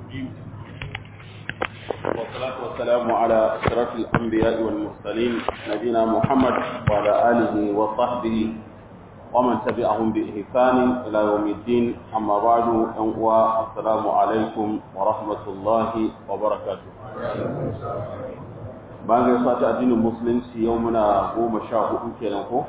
والصلاة والسلام على أشرف الأنبياء والمرسلين نبينا محمد وعلى آله وصحبه ومن تبعهم بإحسان إلى يوم الدين أما بعد أنقوى السلام عليكم ورحمة الله وبركاته bayan gaisa ta addinin musulunci yau muna goma sha hudu kenan ko?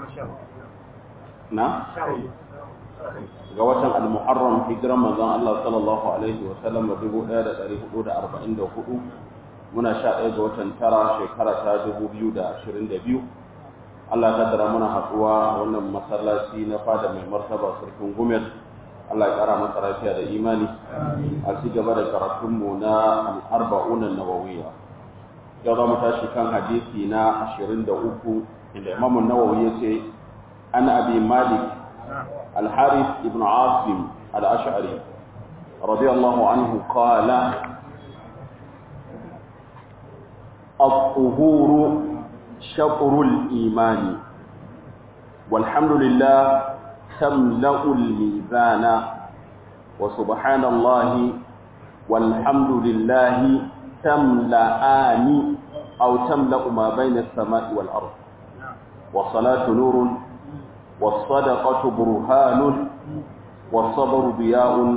na? ga watan al-muharram hijiran manzon Allah sallallahu alaihi wa sallam 1444 muna sha ɗaya ga watan tara shekara ta 2022 Allah ya kaddara muna haɗuwa wannan masallaci na fada mai martaba sarkin gumel Allah ya kara masa lafiya da imani a ci gaba da karatunmu na al-arba'un an-nawawiyya yau za mu tashi kan hadisi na 23 inda Imam an-Nawawi yace an abi Malik الحارث بن عاصم الأشعري رضي الله عنه قال الطهور شطر الإيمان والحمد لله تملأ الميزان وسبحان الله والحمد لله تملأان أو تملأ ما بين السماء والأرض والصلاة نور والصدقة برهان والصبر ضياء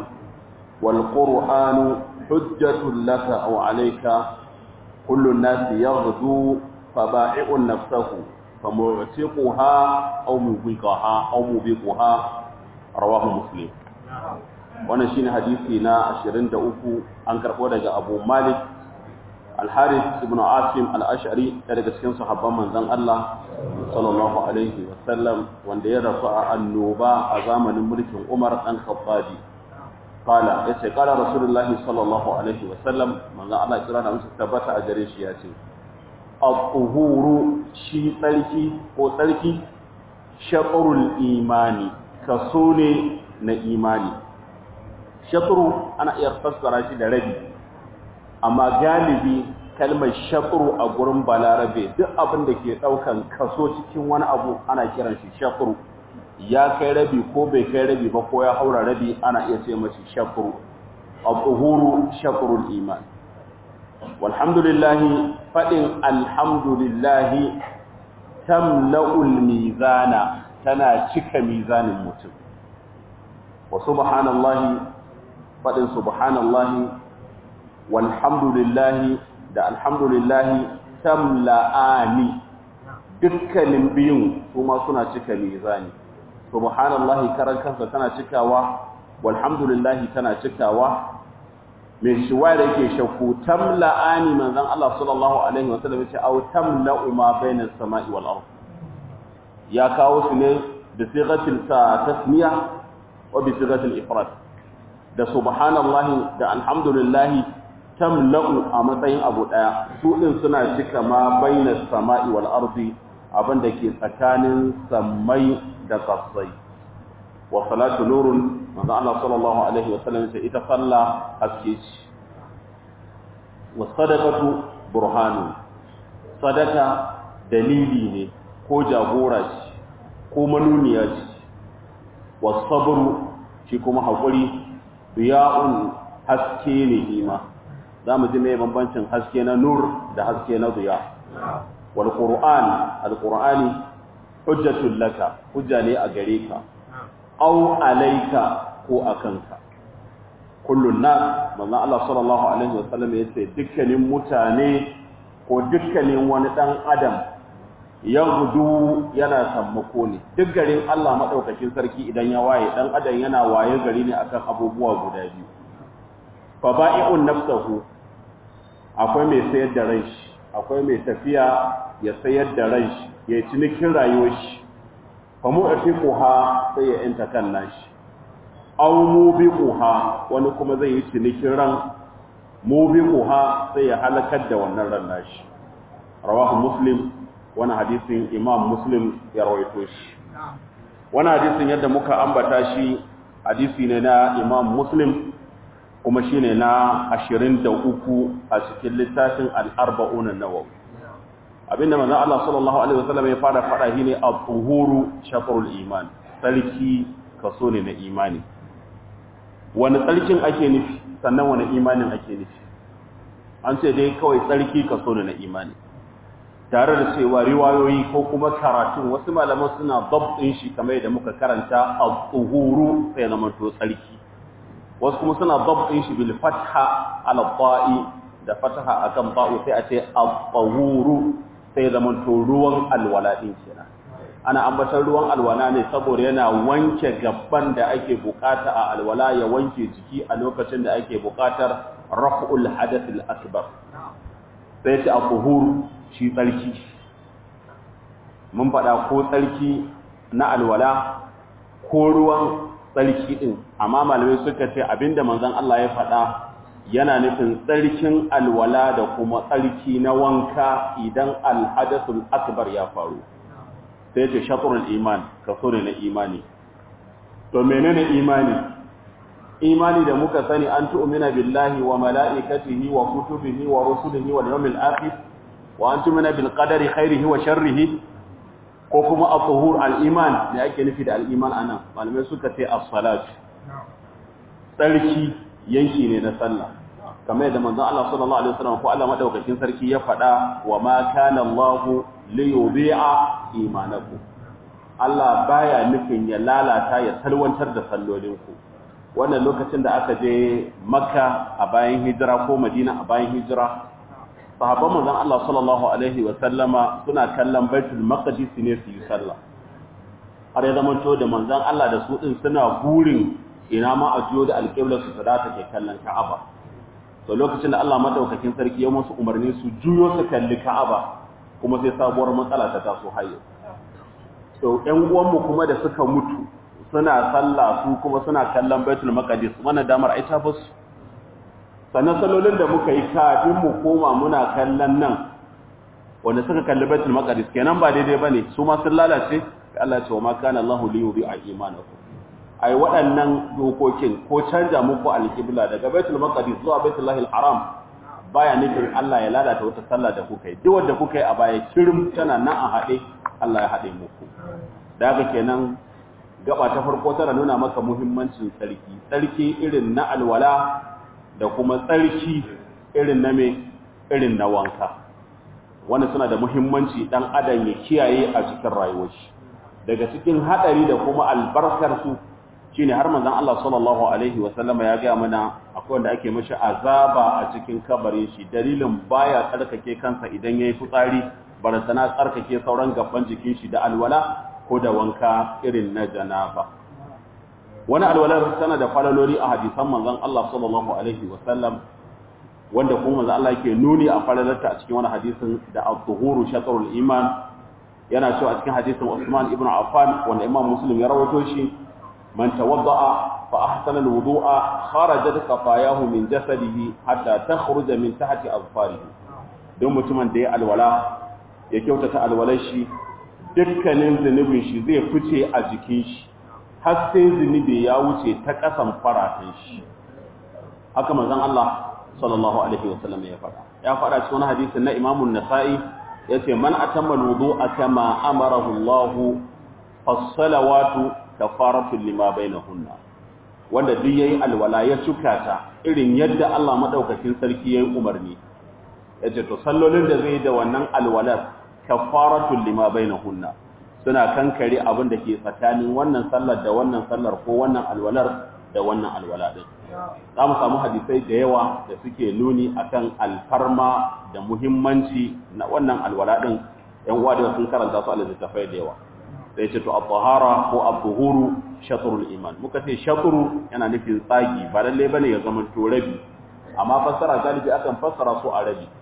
والقرآن حجة لك أو عليك كل الناس يغدو فبائع نفسه فمعتقها أو مبيقها أو مبيقها رواه مسلم wannan shine hadisi na 23 an karbo daga Abu Malik Al-Harith ibn Asim Al-Ash'ari daga cikin sahabban manzon Allah sallallahu alaihi wasallam wanda ya rasu a annoba a zamanin mulkin Umar dan Khattabi qala yace qala rasulullahi sallallahu alaihi wasallam manzon Allah kira da musu tabbata a gare shi yace al-tuhuru shi tsarki ko tsarki shatrul imani kaso ne na imani shatru ana iya fassara shi da rabi amma galibi kalmar shafuru a gurin balarabe duk abin da ke daukan kaso cikin wani abu ana kiran shi shafuru ya kai rabi ko bai kai rabi ba ko ya haura rabi ana iya ce mashi shafuru al-zuhuru shafurul iman walhamdulillah fadin alhamdulillah tamla'ul mizana tana cika mizanin mutum wa subhanallahi fadin subhanallahi walhamdulillahi da alhamdulillahi tamla'ani dukkanin biyun kuma suna cika mizani subhanallahi karan kansa tana cikawa walhamdulillahi tana cikawa mai shiwa da yake shakku tamla'ani manzon Allah sallallahu alaihi wa sallam yace aw tamla'u ma bainas sama'i wal ard ya kawo su ne da sigatil ta tasmiya wa bi sigatil ifrad da subhanallahi da alhamdulillahi tamla'u a matsayin abu daya su din suna cika ma bainas sama'i wal ardi abinda ke tsakanin sammai da kasai wa salatu nurun manzo Allah sallallahu alaihi wa sallam sai ita salla haske ce wa sadaqatu burhanu sadaka dalili ne ko jagora ce ko manuniya ce wa sabru shi kuma hakuri riya'un haske ne ima za mu ji mai bambancin haske na nur da haske na zuya wal qur'an al qur'ani hujjatul laka hujja ne a gare ka aw alayka ko akanka kullun nas manzo Allah sallallahu alaihi wasallam yace dukkanin mutane ko dukkanin wani dan adam yagudu yana sammako ne duk garin Allah madaukakin sarki idan ya waye dan adam yana waye gari ne akan abubuwa guda biyu fa ba'i'un nafsuhu akwai mai sayar da ran shi akwai mai tafiya ya sayar da ran shi ya cinikin rayuwar shi fa mu'tiquha sai ya inta kan nashi aw mubiquha wani kuma zai yi cinikin ran mubiquha sai ya halakar da wannan ran nashi rawahu muslim wani hadisin imam muslim ya rawaito shi wani hadisin yadda muka ambata shi hadisi ne na imam muslim kuma shi ne na ashirin da uku a cikin littafin al'arba'un nawawi abinda manzan Allah sallallahu Alaihi wasallam ya fara fada shi ne a tsohuru shafarul iman tsarki kaso ne na imani wani tsarkin ake nufi sannan wani imanin ake nufi an ce dai kawai tsarki kaso ne na imani tare da cewa riwayoyi ko kuma karatun wasu malaman suna dabtin shi kamar da muka karanta al-tuhuru sai zama to tsarki wasu kuma suna dabtin shi bil fatha ala ta'i da fataha akan ta'u sai a ce al-tuhuru sai zama to ruwan alwala din kenan ana ambatar ruwan alwala ne saboda yana wanke gabban da ake bukata a alwala ya wanke jiki a lokacin da ake bukatar raf'ul hadath al-akbar sai ce al-tuhuru shi tsarki mun faɗa ko tsarki na alwala ko ruwan tsarki ɗin amma malamai suka ce abinda manzon Allah ya faɗa yana nufin tsarkin alwala da kuma tsarki na wanka idan alhadathul akbar ya faru sai ce shatrul iman kaso ne na imani to menene imani imani da muka sani an tu'mina billahi wa mala'ikatihi wa kutubihi wa rusulihi wal yawmil akhir wa an tumina bil qadari khairihi wa sharrihi ko kuma at-tuhur al-iman da ake nufi da al-iman anan malamai suka ce as-salat sarki yanki ne na sallah kamar yadda manzon Allah sallallahu alaihi wasallam ko Allah madaukakin sarki ya faɗa wa ma kana Allah li yudhi'a imanakum Allah baya nufin ya lalata ya salwantar da sallolinku wannan lokacin da aka je Makka a bayan hijira ko Madina a bayan hijira sahabban manzon Allah sallallahu alaihi wa sallama suna kallon Baitul Maqdis ne su yi sallah har ya zamanto da manzon Allah da su din suna burin ina ma a jiyo da alƙiblar su da take kallon Ka'aba to lokacin da Allah madaukakin sarki ya musu umarni su juyo su kalli Ka'aba kuma sai sabuwar matsala ta taso hayo to ƴan uwanmu kuma da suka mutu suna sallah su kuma suna kallon Baitul Maqdis wannan damar ai ta basu sannan salolin da muka yi kafin mu koma muna kallon nan wanda suka kalli baitul maqdis kenan ba daidai bane su ma sun lalace Allah ya ce wa ma kana Allahu li yudhi'a imanakum ai waɗannan dokokin ko canja muku alqibla daga baitul maqdis zuwa baitul lahil haram baya nufin Allah ya lalata wata sallah da kuka yi duk wanda kuka yi a baya kirim tana nan a haɗe Allah ya haɗe muku da haka kenan gaba ta farko tana nuna maka muhimmancin tsarki tsarki irin na alwala da kuma tsarki irin na me irin na wanka wanda suna da muhimmanci dan adam ya kiyaye a cikin rayuwar shi daga cikin hadari da kuma albarkar su shine har manzon Allah sallallahu alaihi wa sallama ya ga mana akwai wanda ake mishi azaba a cikin kabarin shi dalilin baya tsarkake kansa idan yayi fitsari barantana tsarkake sauran gaban jikin shi da alwala ko da wanka irin na janaba wani alwalar tana da falaloli a hadisan manzon Allah sallallahu alaihi wasallam wanda kuma manzon Allah yake nuni a falalarta a cikin wani hadisin da al-tuhuru shatrul iman yana cewa a cikin hadisin Usman ibn Affan wanda Imam Muslim ya rawaito shi man tawadda'a fa ahsana al-wudu'a kharajat qatayahu min jasadihi hatta takhruja min tahti azfarihi don mutumin da ya alwala ya kyautata alwalar shi dukkanin zunubin shi zai fice a jikin shi har sai zunubi ya wuce ta ƙasan faratan shi haka manzon Allah sallallahu alaihi wasallam ya faɗa ya faɗa cikin wani hadisi na Imam an-Nasa'i yace man atamma al-wudu'a kama amarahu Allah fas-salawatu kafaratu lima bainahunna wanda duk yayi alwala ya cukata irin yadda Allah madaukakin sarki yayi umarni yace to sallolin da zai da wannan alwalar kafaratu lima bainahunna suna kankare abin da ke tsakanin wannan sallar da wannan sallar ko wannan alwalar da wannan alwala din za mu samu hadisai da yawa da suke nuni akan alfarma da muhimmanci na wannan alwala din yan uwa da sun karanta su a littattafai da yawa sai ce to at-tahara ko at-tuhuru shatrul iman muka ce shatru yana nufin tsagi ba lalle bane ya zama to rabi amma fassara galibi akan fassara su a rabi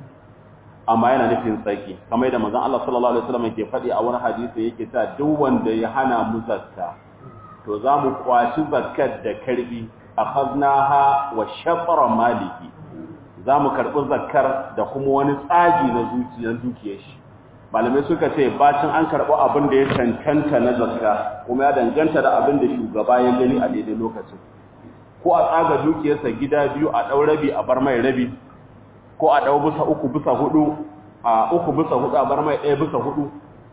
amma yana nufin tsaki kamar da manzon Allah sallallahu alaihi wasallam yake faɗi a wani hadisi yake ta duk wanda ya hana mu zakka to za mu kwaci zakkar da karbi akhadnaha wa shatra maliki za mu karbi zakkar da kuma wani tsagi na zuciyar dukiyar shi malamai suka ce bacin an karɓi abin da ya cancanta na zakka kuma ya danganta da abin da shugaba ya gani a daidai lokacin ko a tsaga dukiyarsa gida biyu a ɗau rabi a bar mai rabi ko a ɗau bisa uku bisa hudu a uku bisa hudu a bar mai ɗaya bisa hudu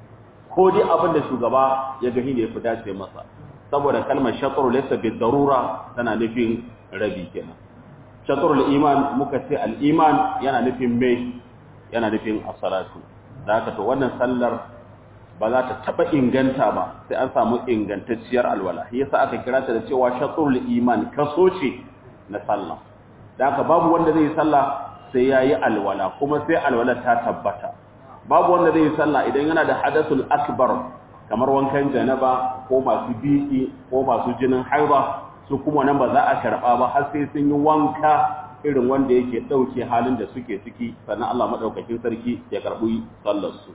ko dai abin da shugaba ya gani da ya fi dace masa saboda kalmar shatsar laysa bi darura tana nufin rabi kenan shatrul iman muka ce al-iman yana nufin me yana nufin as-salatu da haka to wannan sallar ba za ta taba inganta ba sai an samu ingantacciyar alwala yasa aka kira ta da cewa shatrul iman kaso ce na sallah da haka babu wanda zai yi sallah sai yayi alwala kuma sai alwala ta tabbata babu wanda zai yi sallah idan yana da hadathul akbar kamar wankan janaba ko masu biki ko masu jinin haiba su kuma nan ba za a karba ba har sai sun yi wanka irin wanda yake dauke halin da suke ciki sannan Allah madaukakin sarki ya karbi sallar su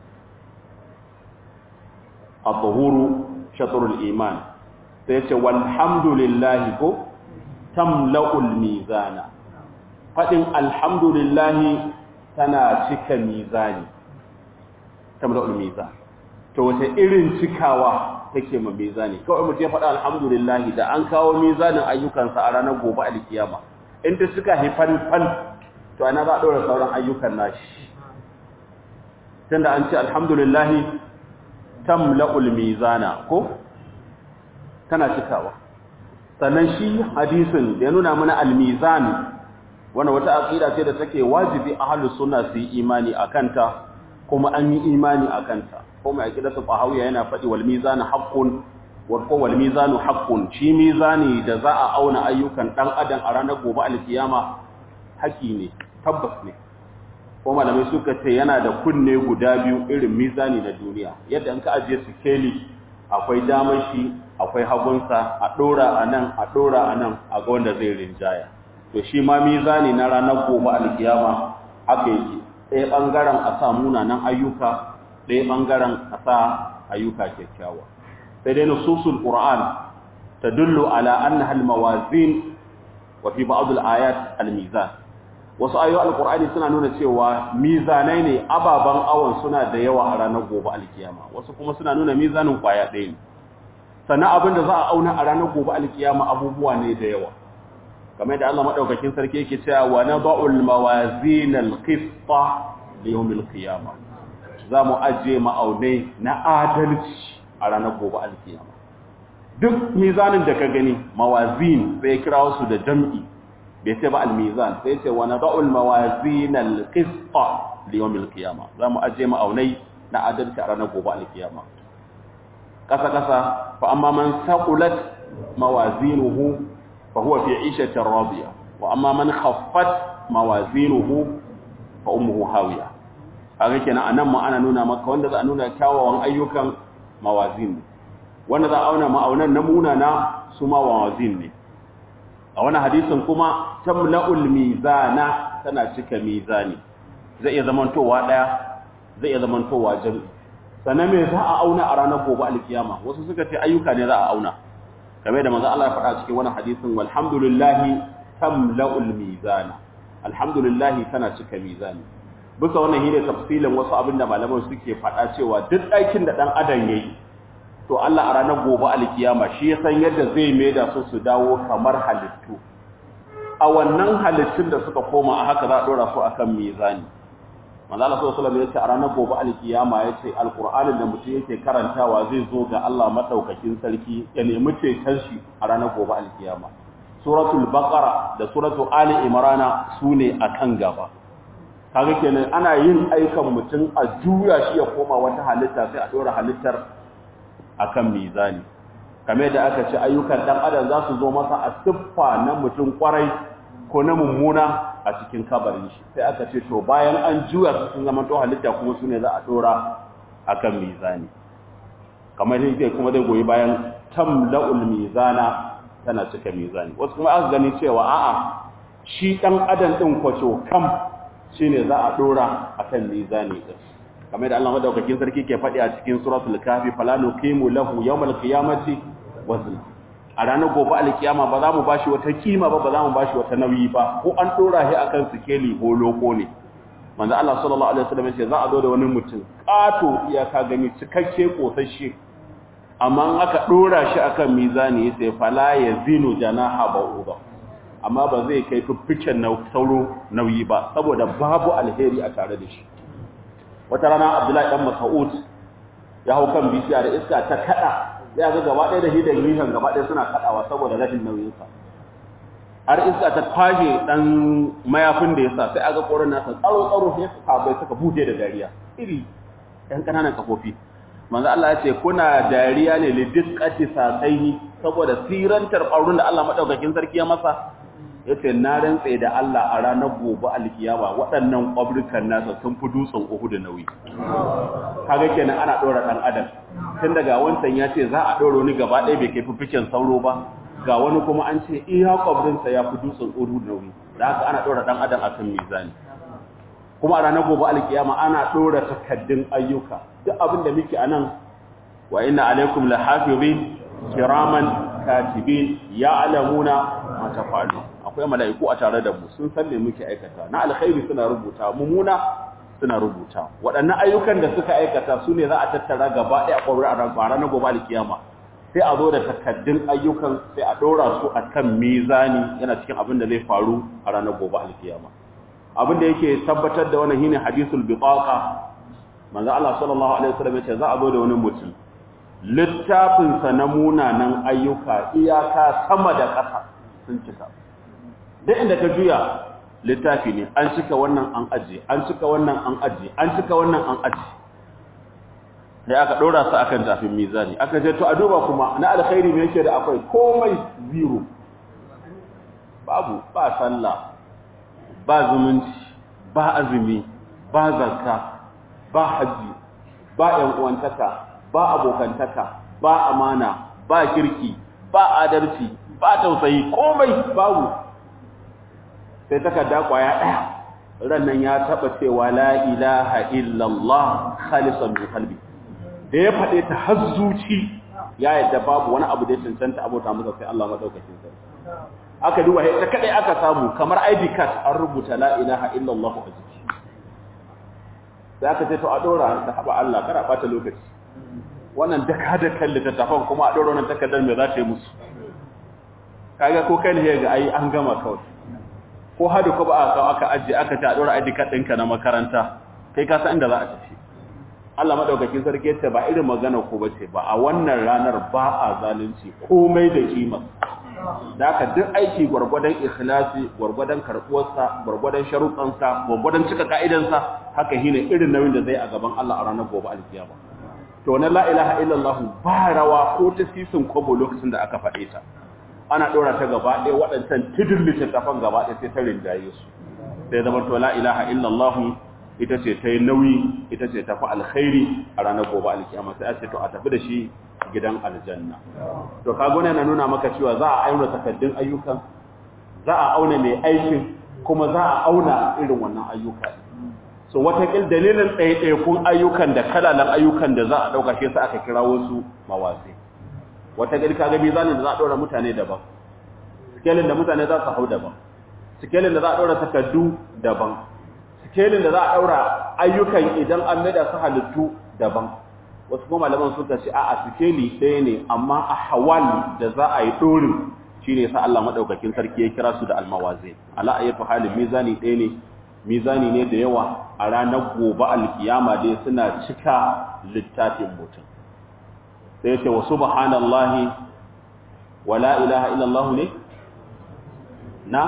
at-tuhuru shatrul iman sai ce walhamdulillah ko tamla'ul mizana fadin alhamdulillah tana cika mizani tamla'ul mizan to wace irin cikawa take ma mizani kawai mutum ya faɗa alhamdulillah da an kawo mizanin ayyukansa a ranar gobe alkiyama in ta suka haifan fan to ana za a ɗora sauran ayyukan nashi tunda an ce alhamdulillah tamla'ul mizana ko tana cikawa sannan shi hadisin da ya nuna mana almizan wannan wata aqida ce da take wajibi ahlus sunna su yi imani akanta kuma an yi imani akanta kuma aqidatu qahawiya yana faɗi wal mizanu haqqun wa ko wal mizanu haqqun shi mizani da za a auna ayyukan dan adam a ranar gobe alkiyama haƙi ne tabbas ne ko malamai suka ce yana da kunne guda biyu irin mizani na duniya yadda in ka ajiye sikeli akwai damar shi akwai hagunsa a ɗora a nan a ɗora a nan a ga wanda zai rinjaya to shi ma mizani na ranar gobe alkiyama haka yake ɗaya ɓangaren a sa munanan ayyuka ɗaya ɓangaren a sa ayyuka kyakkyawa sai dai nususul qur'an tadullu ala annaha almawazin wa fi ba'd alayat almizan wasu ayoyi alqur'ani suna nuna cewa mizanai ne ababan awon suna da yawa a ranar gobe alkiyama wasu kuma suna nuna mizanin kwaya ɗaya ne sannan abin da za a auna a ranar gobe alkiyama abubuwa ne da yawa kamar da Allah madaukakin sarki yake cewa wa nada'ul mawazin alqista li yawm alqiyama za mu ajiye ma'aunai na adalci a ranar gobe alkiyama duk mizanin da ka gani mawazin sai kira su da jam'i bai ce ba almizan sai ce wa nada'ul mawazin alqista li yawm alqiyama za mu ajiye ma'aunai na adalci a ranar gobe alkiyama kasa kasa fa amma man saqulat mawazinuhu fa huwa fi 'ishatin radiya wa amma man khaffat mawazinuhu fa ummuhu hawiya kaga kenan anan ma ana nuna maka wanda za a nuna kyawawan ayyukan mawazin wanda za a auna ma'aunan na munana su ma mawazin ne a wani hadisin kuma tamla'ul mizana tana cika mizani zai iya zamantowa daya zai iya zamantowa jami'i sannan me za a auna a ranar gobe alkiyama wasu suka ce ayyuka ne za a auna kamar da manzo Allah ya faɗa cikin wani hadisin walhamdulillahi tamla'ul mizana alhamdulillah tana cika mizani bisa wannan shine tafsilin wasu abinda malaman suke faɗa cewa duk aikin da dan adam yayi to Allah a ranar gobe alkiyama shi ya san yadda zai maida su su dawo kamar halittu a wannan halittun da suka koma a haka za a dora su akan mizani manzo Allah sallallahu alaihi wasallam yace a ranar gobe alkiyama yace alqur'anin da mutum yake karantawa zai zo ga Allah madaukakin sarki ya nemi ceton shi a ranar gobe alkiyama suratul baqara da suratul ali imrana sune akan gaba kaga kenan ana yin aikan mutum a juya shi ya koma wata halitta sai a dora halittar akan mizani kamar da aka ce ayyukan dan adam za su zo masa a siffa na mutum kwarai ko na mummuna a cikin kabarin shi sai aka ce to bayan an juya su sun zama to halitta kuma su ne za a dora akan mizani kamar yadda kuma zai goyi bayan tamla'ul mizana tana cika mizani wasu kuma aka gani cewa a'a shi dan adam din kwacho kam shine za a dora akan mizani din kamar da Allah madaukakin sarki ke faɗi a cikin suratul kafi fala nuqimu lahu yawmal qiyamati wazna a ranar gobe alkiyama ba za mu bashi wata kima ba ba za mu bashi wata nauyi ba ko an dora shi akan sikeli ko loko ne manzo Allah sallallahu alaihi wasallam ce za a zo da wani mutum kato iyaka gani cikakke kosashe amma in aka dora shi akan mizani yace fala yazinu janaha ba'uda amma ba zai kai fiffiken sauro nauyi ba saboda babu alheri a tare da shi wata rana Abdullahi dan Mas'ud ya hau kan bishiya da iska ta kada ya ga gaba ɗaya da hidan rihan gaba ɗaya suna kaɗawa saboda rashin nauyinsa har iska ta kwashe dan mayafin da ya sa sai aga koran nasa tsaro tsaro sai suka bai suka bude da dariya iri ɗan ƙananan kafofi manzo Allah ya ce kuna dariya ne li diqqati saqaihi saboda sirantar ƙaurin da Allah madaukakin sarki ya masa yace na rantsa da Allah a ranar gobe alkiyama waɗannan ƙwabrikan nasa sun fi dutsen Uhud nauyi kaga kenan ana dora dan adam tun daga wancan ya ce za a dora ni gaba ɗaya bai kai fifikin sauro ba ga wani kuma an ce iya ƙwabrinsa ya fi dutsen Uhud nauyi da haka ana dora dan adam akan mizani kuma a ranar gobe alkiyama ana dora takaddun ayyuka duk abin da muke anan wa inna alaikum lahafizin kiraman katibin ya'lamuna ma tafalun akwai mala'iku a tare da mu sun san me muke aikata na alkhairi suna rubuta mumuna suna rubuta waɗannan ayyukan da suka aikata su ne za a tattara gaba ɗaya ƙwarar a ranar gobe alkiyama sai a zo da takaddun ayyukan sai a ɗora su a kan mizani yana cikin abin da zai faru a ranar gobe alkiyama abin da yake tabbatar da wannan shine hadisul bitaqa manzo Allah sallallahu alaihi wasallam yace za a zo da wani mutum littafin sa na munanan ayyuka iyaka sama da ƙasa sun cika duk inda ka juya littafi ne an cika wannan an aje an cika wannan an aje an cika wannan an aje sai aka dora su akan tafin mizani aka ce to a duba kuma na alkhairi me yake da akwai komai zero babu ba sallah ba zumunci ba azumi ba zakka ba haji ba yan uwantaka ba abokantaka ba amana ba kirki ba adalci ba tausayi komai babu sai takarda kwaya daya rannan ya taba cewa la ilaha illallah khalisan min qalbi da ya fade ta hazzuci ya yadda babu wani abu da ya cancanta abota masa sai Allah madaukakin sarki aka duba ita kadai aka samu kamar ID card an rubuta la ilaha illallah a jiki sai aka ce to a dora ta haba Allah kada bata lokaci wannan daka da kan littattafan kuma a dora wannan takardar me za ta yi musu kaga ko kai ne ga ai an gama kawai ko hadu ko ba aka aka aje aka ta dora ID card ɗinka na makaranta kai ka san inda za a tafi Allah madaukakin sarki yace ba irin magana ko bace ba a wannan ranar ba a zalunci komai da kima da haka duk aiki gwargwadon ikhlasi gwargwadon karbuwarsa gwargwadon sharuɗansa gwargwadon cika ka'idansa haka shine irin nauyin da zai a gaban Allah a ranar gobe alkiyama to na la ilaha illallah ba rawa ko ta sisin kobo lokacin da aka faɗe ta ana ɗora ta gaba ɗaya waɗancan tudun littattafan gaba ɗaya sai ta rinjaye su sai zama to la ilaha illallah ita ce ta yi nauyi ita ce tafi alkhairi a ranar gobe alkiyama sai a ce to a tafi da shi gidan aljanna to kago na nuna maka cewa za a auna takaddun ayyukan za a auna mai aikin kuma za a auna irin wannan ayyuka so watakil dalilin ɗaiɗaikun ayyukan da kalalan ayyukan da za a ɗauka shi sa aka kira wasu mawasi watakil kaga mizanin da za a ɗora mutane daban sikelin da mutane za su hau daban sikelin da za a ɗora takaddu daban sikelin da za a ɗaura ayyukan idan an maida su halittu daban wasu kuma malaman suka ce a sikeli ɗaya ne amma a hawal da za a yi ɗorin shi ne sa Allah maɗaukakin sarki ya kira su da almawazin ala ayyatu halin mizani ɗaya ne mizani ne da yawa a ranar gobe alkiyama dai suna cika littafin mutum sai ce wa subhanallahi wa la ilaha illallah ne na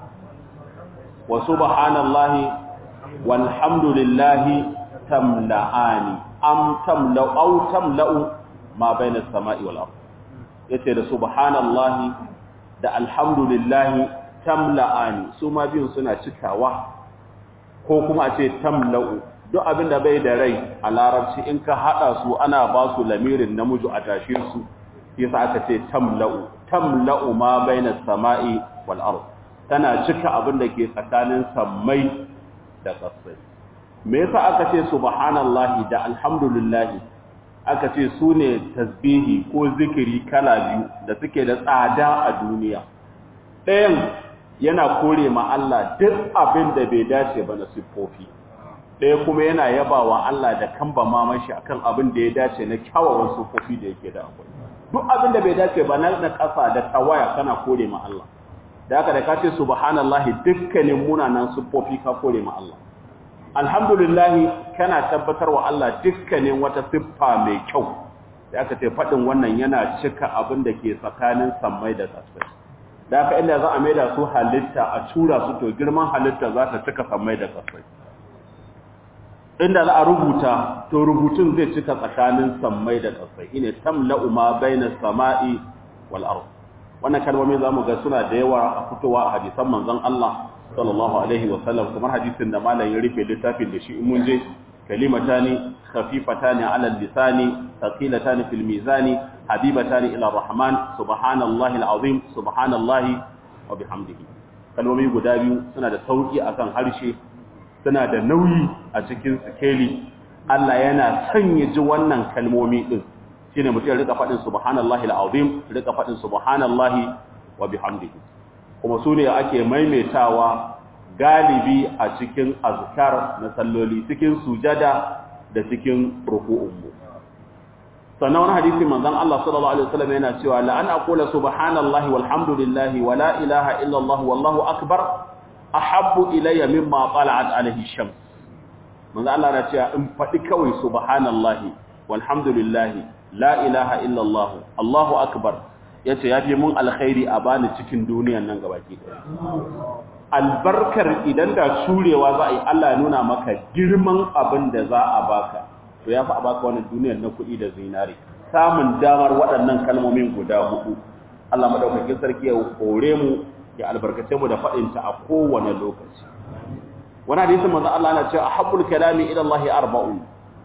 wa subhanallahi walhamdulillahi tamla'ani am tamla'u aw tamla'u ma bayna as-sama'i wal ard yace da subhanallahi da alhamdulillahi tamla'ani su ma biyun suna cikawa ko kuma a ce tamla'u duk abin da bai da rai a larabci in ka hada su ana ba su lamirin namiji a tashe su yasa aka ce tamla'u tamla'u ma bayna as-sama'i wal ard tana cika abin da ke tsakanin sammai da ƙasai me yasa aka ce subhanallahi da alhamdulillahi aka ce su ne tasbihi ko zikiri kala biyu da suke da tsada a duniya ɗayan yana kore ma Allah duk abin da bai dace ba na siffofi ɗaya kuma yana yaba wa Allah da kamba mamashi akan abin da ya dace na kyawawan siffofi da yake da akwai duk abin da bai dace ba na ƙasa da tawaya kana kore ma Allah da haka da ka ce subhanallahi dukkanin munanan siffofi ka kore ma Allah alhamdulillah kana tabbatar wa Allah dukkanin wata siffa mai kyau da aka ce faɗin wannan yana cika abin da ke tsakanin sammai da ƙasai da haka inda za a maida su halitta a tura su to girman halitta za ta cika sammai da kasai inda za a rubuta to rubutun zai cika tsakanin sammai da kasai ine tamla'u ma baina sama'i wal ard wannan kalmomin zamu ga suna da yawa a fitowa a hadisan manzon Allah sallallahu alaihi wa sallam kamar hadisin da malam ya rufe littafin da shi in mun je kalimatani khafifatani ala lisani thaqilatani fil mizani habibatani ila rahman subhanallahi alazim subhanallahi wa bihamdihi kalmomi guda biyu suna da sauki akan harshe suna da nauyi a cikin sikeli Allah yana sanya ji wannan kalmomi din shine mutum ya rika fadin subhanallahi alazim rika fadin subhanallahi wa bihamdihi kuma su ne ake maimaitawa galibi a cikin azkar na salloli cikin sujada da cikin ruku'unmu sannan wani hadisi manzon Allah sallallahu alaihi wasallam yana cewa la an aqula subhanallahi walhamdulillahi wa la ilaha illa Allah wallahu akbar ahabbu ilayya mimma tala'at alaihi shams manzon Allah yana cewa in fadi kawai subhanallahi walhamdulillahi la ilaha illa Allah Allahu akbar yace yafi mun alkhairi a bani cikin duniyan nan gabaki albarkar idan da shurewa za a yi Allah ya nuna maka girman abin da za a baka to ya fi a baka wannan duniyar na kuɗi da zinari samun damar waɗannan kalmomin guda hudu Allah madaukakin sarki ya hore mu ya albarkace mu da faɗinta a kowane lokaci wani hadisi manzo Allah yana cewa ahabbul kalami ila Allah arba'un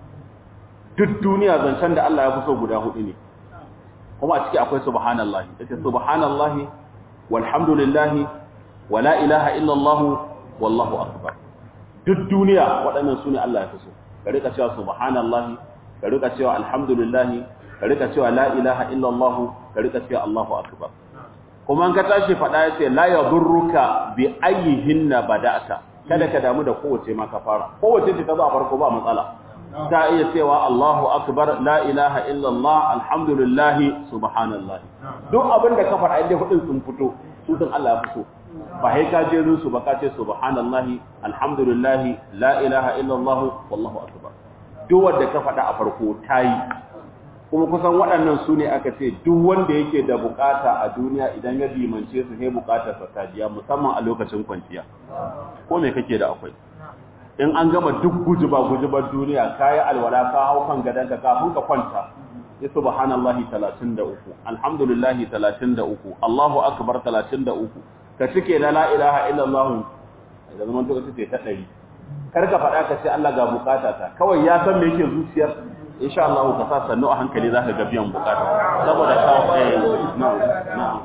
duk duniya zancen da Allah ya fi so guda hudu ne kuma a ciki akwai subhanallahi yace subhanallahi walhamdulillahi wala ilaha illallah wallahu akbar duk duniya waɗannan su ne Allah ya fi so ka rika cewa subhanallahi ka rika cewa alhamdulillahi ka rika cewa la ilaha illallah ka rika cewa Allahu akbar kuma an ka tashi faɗa yace la yadurruka bi ayyihinna bada'ta kada ka damu da kowace ma ka fara kowace ce ta zo a farko ba matsala ta iya cewa Allahu akbar la ilaha illallah alhamdulillahi subhanallahi duk abin da ka faɗa inda hudin sun fito su sun Allah ya fito ba sai ka je su ba ka ce subhanallahi alhamdulillahi la ilaha illallah wallahu akbar duk wanda ka faɗa a farko tayi kuma kusan waɗannan su ne aka ce duk wanda yake da bukata a duniya idan ya dimance su sai bukatar sa ta jiya musamman a lokacin kwanciya ko me kake da akwai in an gama duk gujuba gujubar duniya kayi alwala ka hau kan gadanka kafin ka kwanta ya subhanallahi 33 alhamdulillahi 33 Allahu akbar 33 ka cike na la ilaha illallah da zaman to kace ta 100 kar ka faɗa ka ce Allah ga bukata ta kawai ya san me yake zuciyar insha Allah ka sa sannu a hankali zaka ga biyan bukata saboda ka eh na'am na'am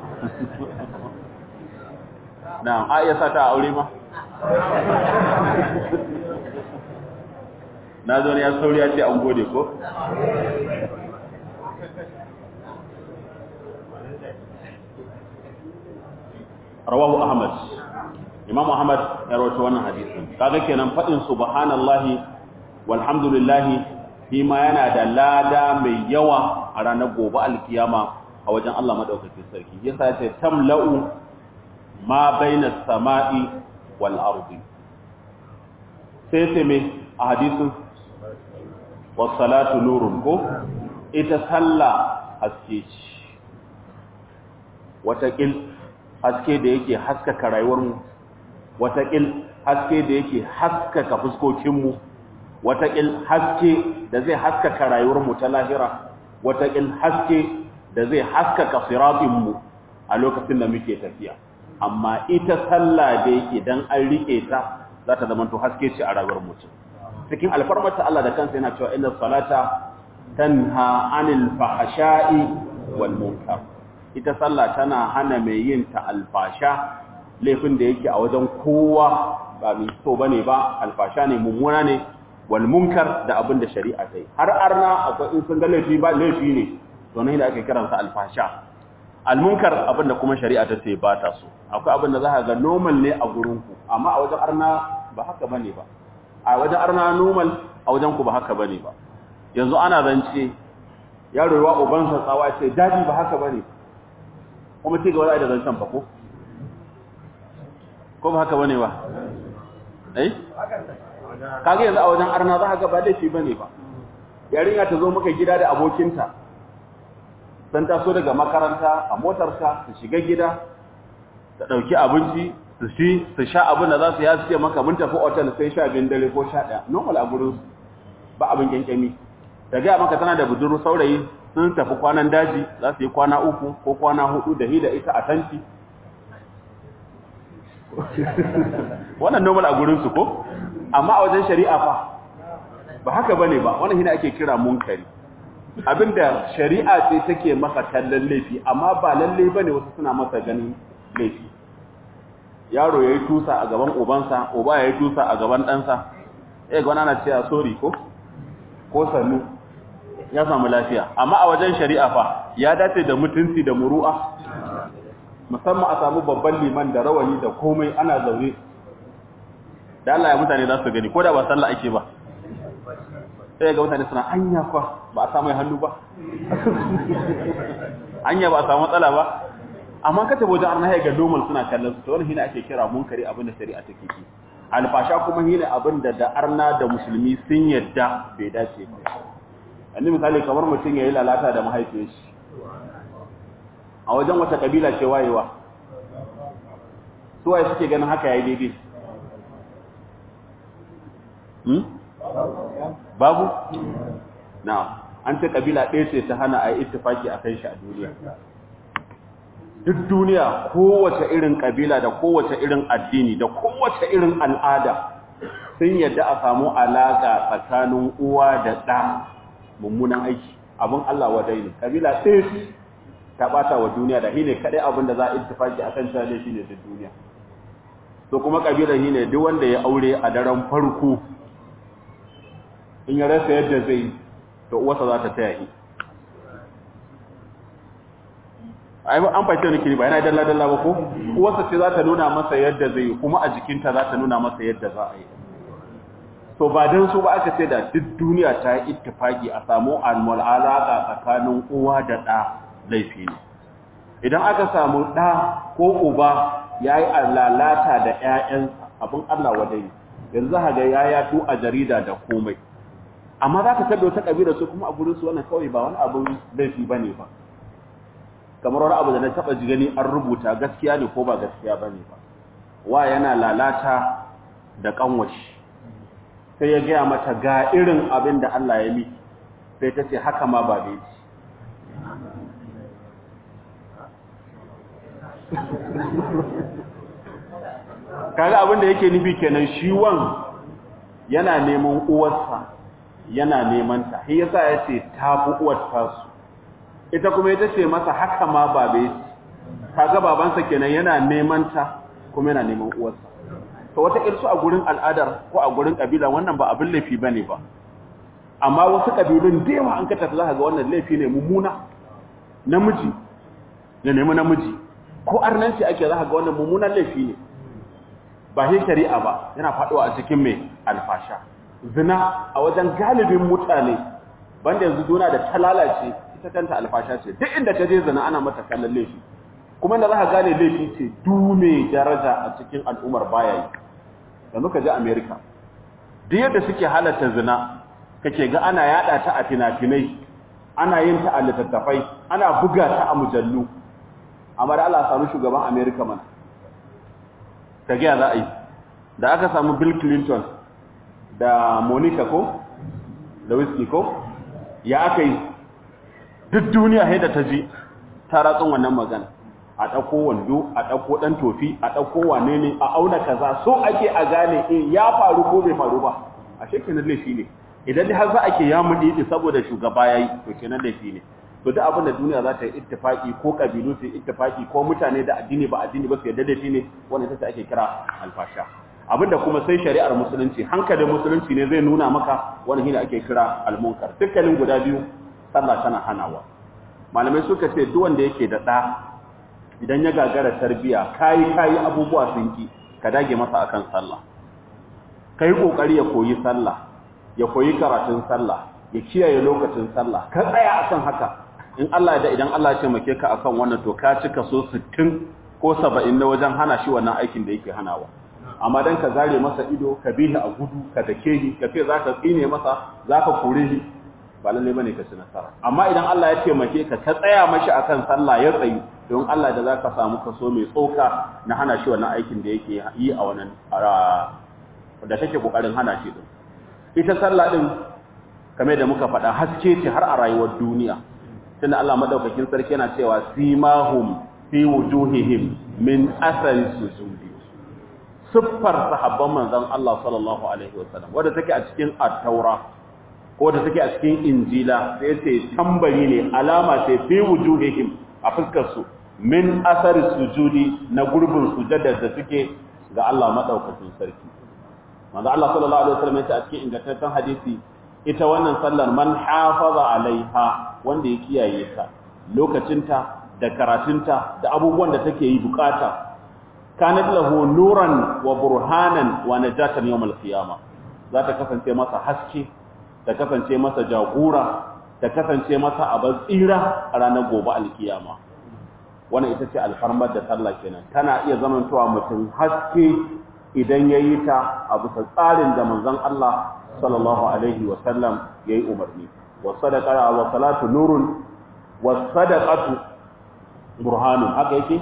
na'am a iya sa ta aure ma na zo ne ya sauri ya ce an gode ko rawahu ahmad imam ahmad ya rawaito wannan hadisin kaga kenan fadin subhanallahi walhamdulillahi shi ma yana da lada mai yawa a ranar gobe alkiyama a wajen Allah madaukakin sarki yasa yace tamla'u ma baina samai wal ardi sai sai me a hadisin was salatu nurun ko ita sallah haske ce watakil haske da yake haskaka rayuwarmu watakil haske da yake haskaka fuskokinmu watakil haske da zai haskaka rayuwarmu ta lahira watakil haske da zai haskaka siratinmu a lokacin da muke tafiya amma ita sallah da yake dan an rike ta za ta zama to haske ce a rayuwar mutum cikin alfarmata Allah da kansa yana cewa inna salata tanha anil fahsha'i wal munkar ita sallah tana hana mai yin ta alfasha laifin da yake a wajen kowa ba mai so bane ba alfasha ne mummuna ne wal munkar da abin da shari'a ta yi har arna akwai in sun ga laifi ba laifi ne to ne da ake kiransa alfasha al munkar abin da kuma shari'a ta ce ba ta so akwai abin da za ka ga normal ne a gurin ku amma a wajen arna ba haka bane ba a wajen arna normal a wajen ku ba haka bane ba yanzu ana zance yaro yawa ubansa tsawa ce daji ba haka bane kuma ci gaba da zancen fa ko ko ba haka bane ba eh kage yanzu a wajen arna za ka ga ba laifi bane ba yarinya ta zo maka gida da abokinta san ta so daga makaranta a motarsa ta shiga gida ta ɗauki abinci su ci su sha abin da za su ya ce maka mun tafi otal sai sha biyun dare ko sha ɗaya normal a gurin ba abin kyankyami ta gaya maka tana da budurru saurayi sun tafi kwanan daji za su yi kwana uku ko kwana hudu da hida ita a tanti wannan normal a gurinsu ko amma a wajen shari'a fa ba haka bane ba wannan hina ake kira munkari abinda shari'a ce take masa kallon laifi amma ba lalle bane wasu suna masa ganin laifi yaro yayi tusa a gaban ubansa uba yayi tusa a gaban ɗansa eh ga wannan ana cewa sorry ko ko sannu ya samu lafiya amma a wajen shari'a fa ya dace da mutunci da muru'a musamman a samu babban liman da rawani da komai ana zaune da Allah ya mutane za su gani ko da ba sallah ake ba sai ga mutane suna anya kwa ba a samu hannu ba anya ba a samu matsala ba amma ka tabo wajen arna ga normal suna kallon su to wannan hina ake kira munkari abinda shari'a take ki alfasha kuma hina abinda da arna da musulmi sun yadda bai dace ba annabi misali kamar mutum yayi lalata da mahaifiyar shi a wajen wata kabila ce wayewa suwaye suke ganin haka yayi daidai hmm? babu na an ce kabila ɗaya ce ta hana a yi ittifaki a kan shi a duniya duk duniya kowace irin kabila da kowace irin addini da kowace irin al'ada sun yadda a samu alaƙa tsakanin uwa da ɗa mummunan aiki abin Allah wadai ne kabila ɗaya ta ɓata wa duniya da shine kaɗai abin da za a ittifaki a kan shi shine duk duniya to kuma kabilar shine duk wanda ya aure a daren farko in ya rasa yadda zai to uwarsa za ta taya shi ai an fahimta ne kiri ba yana dalla dalla ba ko uwarsa ce za ta nuna masa yadda zai kuma a jikinta za ta nuna masa yadda za a yi to ba dan so ba aka ce da duk duniya ta yi ittifaki a samu almul alaka tsakanin uwa da ɗa laifi ne idan aka samu ɗa ko uba yayi lalata da ƴaƴansa abin Allah wadai yanzu haga ya yato a jarida da komai amma za ka tabbe wata ƙabila su kuma a gurin su wannan kawai ba wani abin laifi ba ne ba kamar wani abu da na taɓa ji gani an rubuta gaskiya ne ko ba gaskiya ba ne ba wa yana lalata da ƙanwashi sai ya gaya mata ga irin abin da Allah ya miki sai ta ce haka ma ba dai kaga abin da yake nufi kenan shi wan yana neman uwarsa yana neman ta shi yasa yace ta fi uwar tasu ita kuma ita ce masa haka ma babe kaga babansa kenan yana neman ta kuma yana neman uwarsa to wata irsu a gurin al'adar ko a gurin kabila wannan ba abin laifi bane ba amma wasu kabilun da yawa an ka tafi zaka ga wannan laifi ne mummuna namiji ya nemi namiji ko arnanci ake zaka ga wannan mummunan laifi ne ba shi shari'a ba yana faɗuwa a cikin mai alfasha zina a wajen galibin mutane banda yanzu duna da ta lalace ita kanta alfasha ce duk inda ta je zina ana mata kallon laifi kuma da za ka gane laifi ce dume daraja a cikin al'ummar baya yi yanzu ka je america duk yadda suke halatta zina kake ga ana yada ta a fina-finai ana yin ta a littattafai ana buga ta a mujallu amma da Allah samu shugaban america mana ka gaya za a yi da aka samu bill clinton da monica ko da whiskey ko ya aka yi duk duniya haida ta ji ta ratsun wannan magana a ɗauko wando a ɗauko ɗan tofi a ɗauko wane ne a auna kaza so ake a gane in ya faru ko bai faru ba a shekinan laifi ne idan har za a ke ya muɗi saboda shugaba ya yi to kenan laifi ne to duk abin da duniya za ta yi ittifaki ko kabilu su yi ittifaki ko mutane da addini ba addini ba su yarda da shi ne wannan ita ce ake kira alfasha abinda kuma sai shari'ar musulunci hankalin musulunci ne zai nuna maka wannan shine ake kira almunkar dukkanin guda biyu sallah tana hanawa malamai suka ce duk wanda yake da ɗa idan ya gagara tarbiya kayi kayi abubuwa sun ki ka dage masa akan sallah kai kokari ya koyi sallah ya koyi karatun sallah ya kiyaye lokacin sallah ka tsaya akan haka in Allah da idan Allah ya taimake ka akan wannan to ka cika so 60 ko 70 na wajen hana shi wannan aikin da yake hanawa amma dan ka zare masa ido ka bihi a gudu ka dake shi ka ce zaka tsine masa zaka kore shi ba lalle bane ka ci nasara amma idan Allah ya taimake ka ka tsaya mashi akan sallah ya tsayi don Allah da za ka samu kaso mai tsoka na hana shi wannan aikin da yake yi a wannan da take kokarin hana shi din ita sallah din kamar da muka faɗa haske ce har a rayuwar duniya tunda Allah madaukakin sarki yana cewa simahum fi wujuhihim min athari sujudi siffar sahabban manzon Allah sallallahu alaihi wasallam wanda take a cikin at-taura ko da take a cikin injila sai ce tambari ne alama ce fi wujuhihim a fuskar su min athari sujudi na gurbin sujada da suke ga Allah madaukakin sarki manzo Allah sallallahu alaihi wasallam ya ce a cikin ingantaccen hadisi ita wannan sallar man hafaza alaiha wanda ya kiyaye ta lokacinta da karatunta da abubuwan da take yi bukata kanat lahu nuran wa burhanan wa najatan yawm al-qiyamah za ta kasance masa haske ta kasance masa jagora ta kasance masa abin tsira a ranar gobe al-qiyama wannan ita ce alfarmar da sallah kenan tana iya zamantowa mutum haske idan yayi ta a bisa tsarin da manzon Allah sallallahu alaihi wa sallam yayi umarni wa sadaqa wa salatu nurun wa sadaqatu burhanun haka yake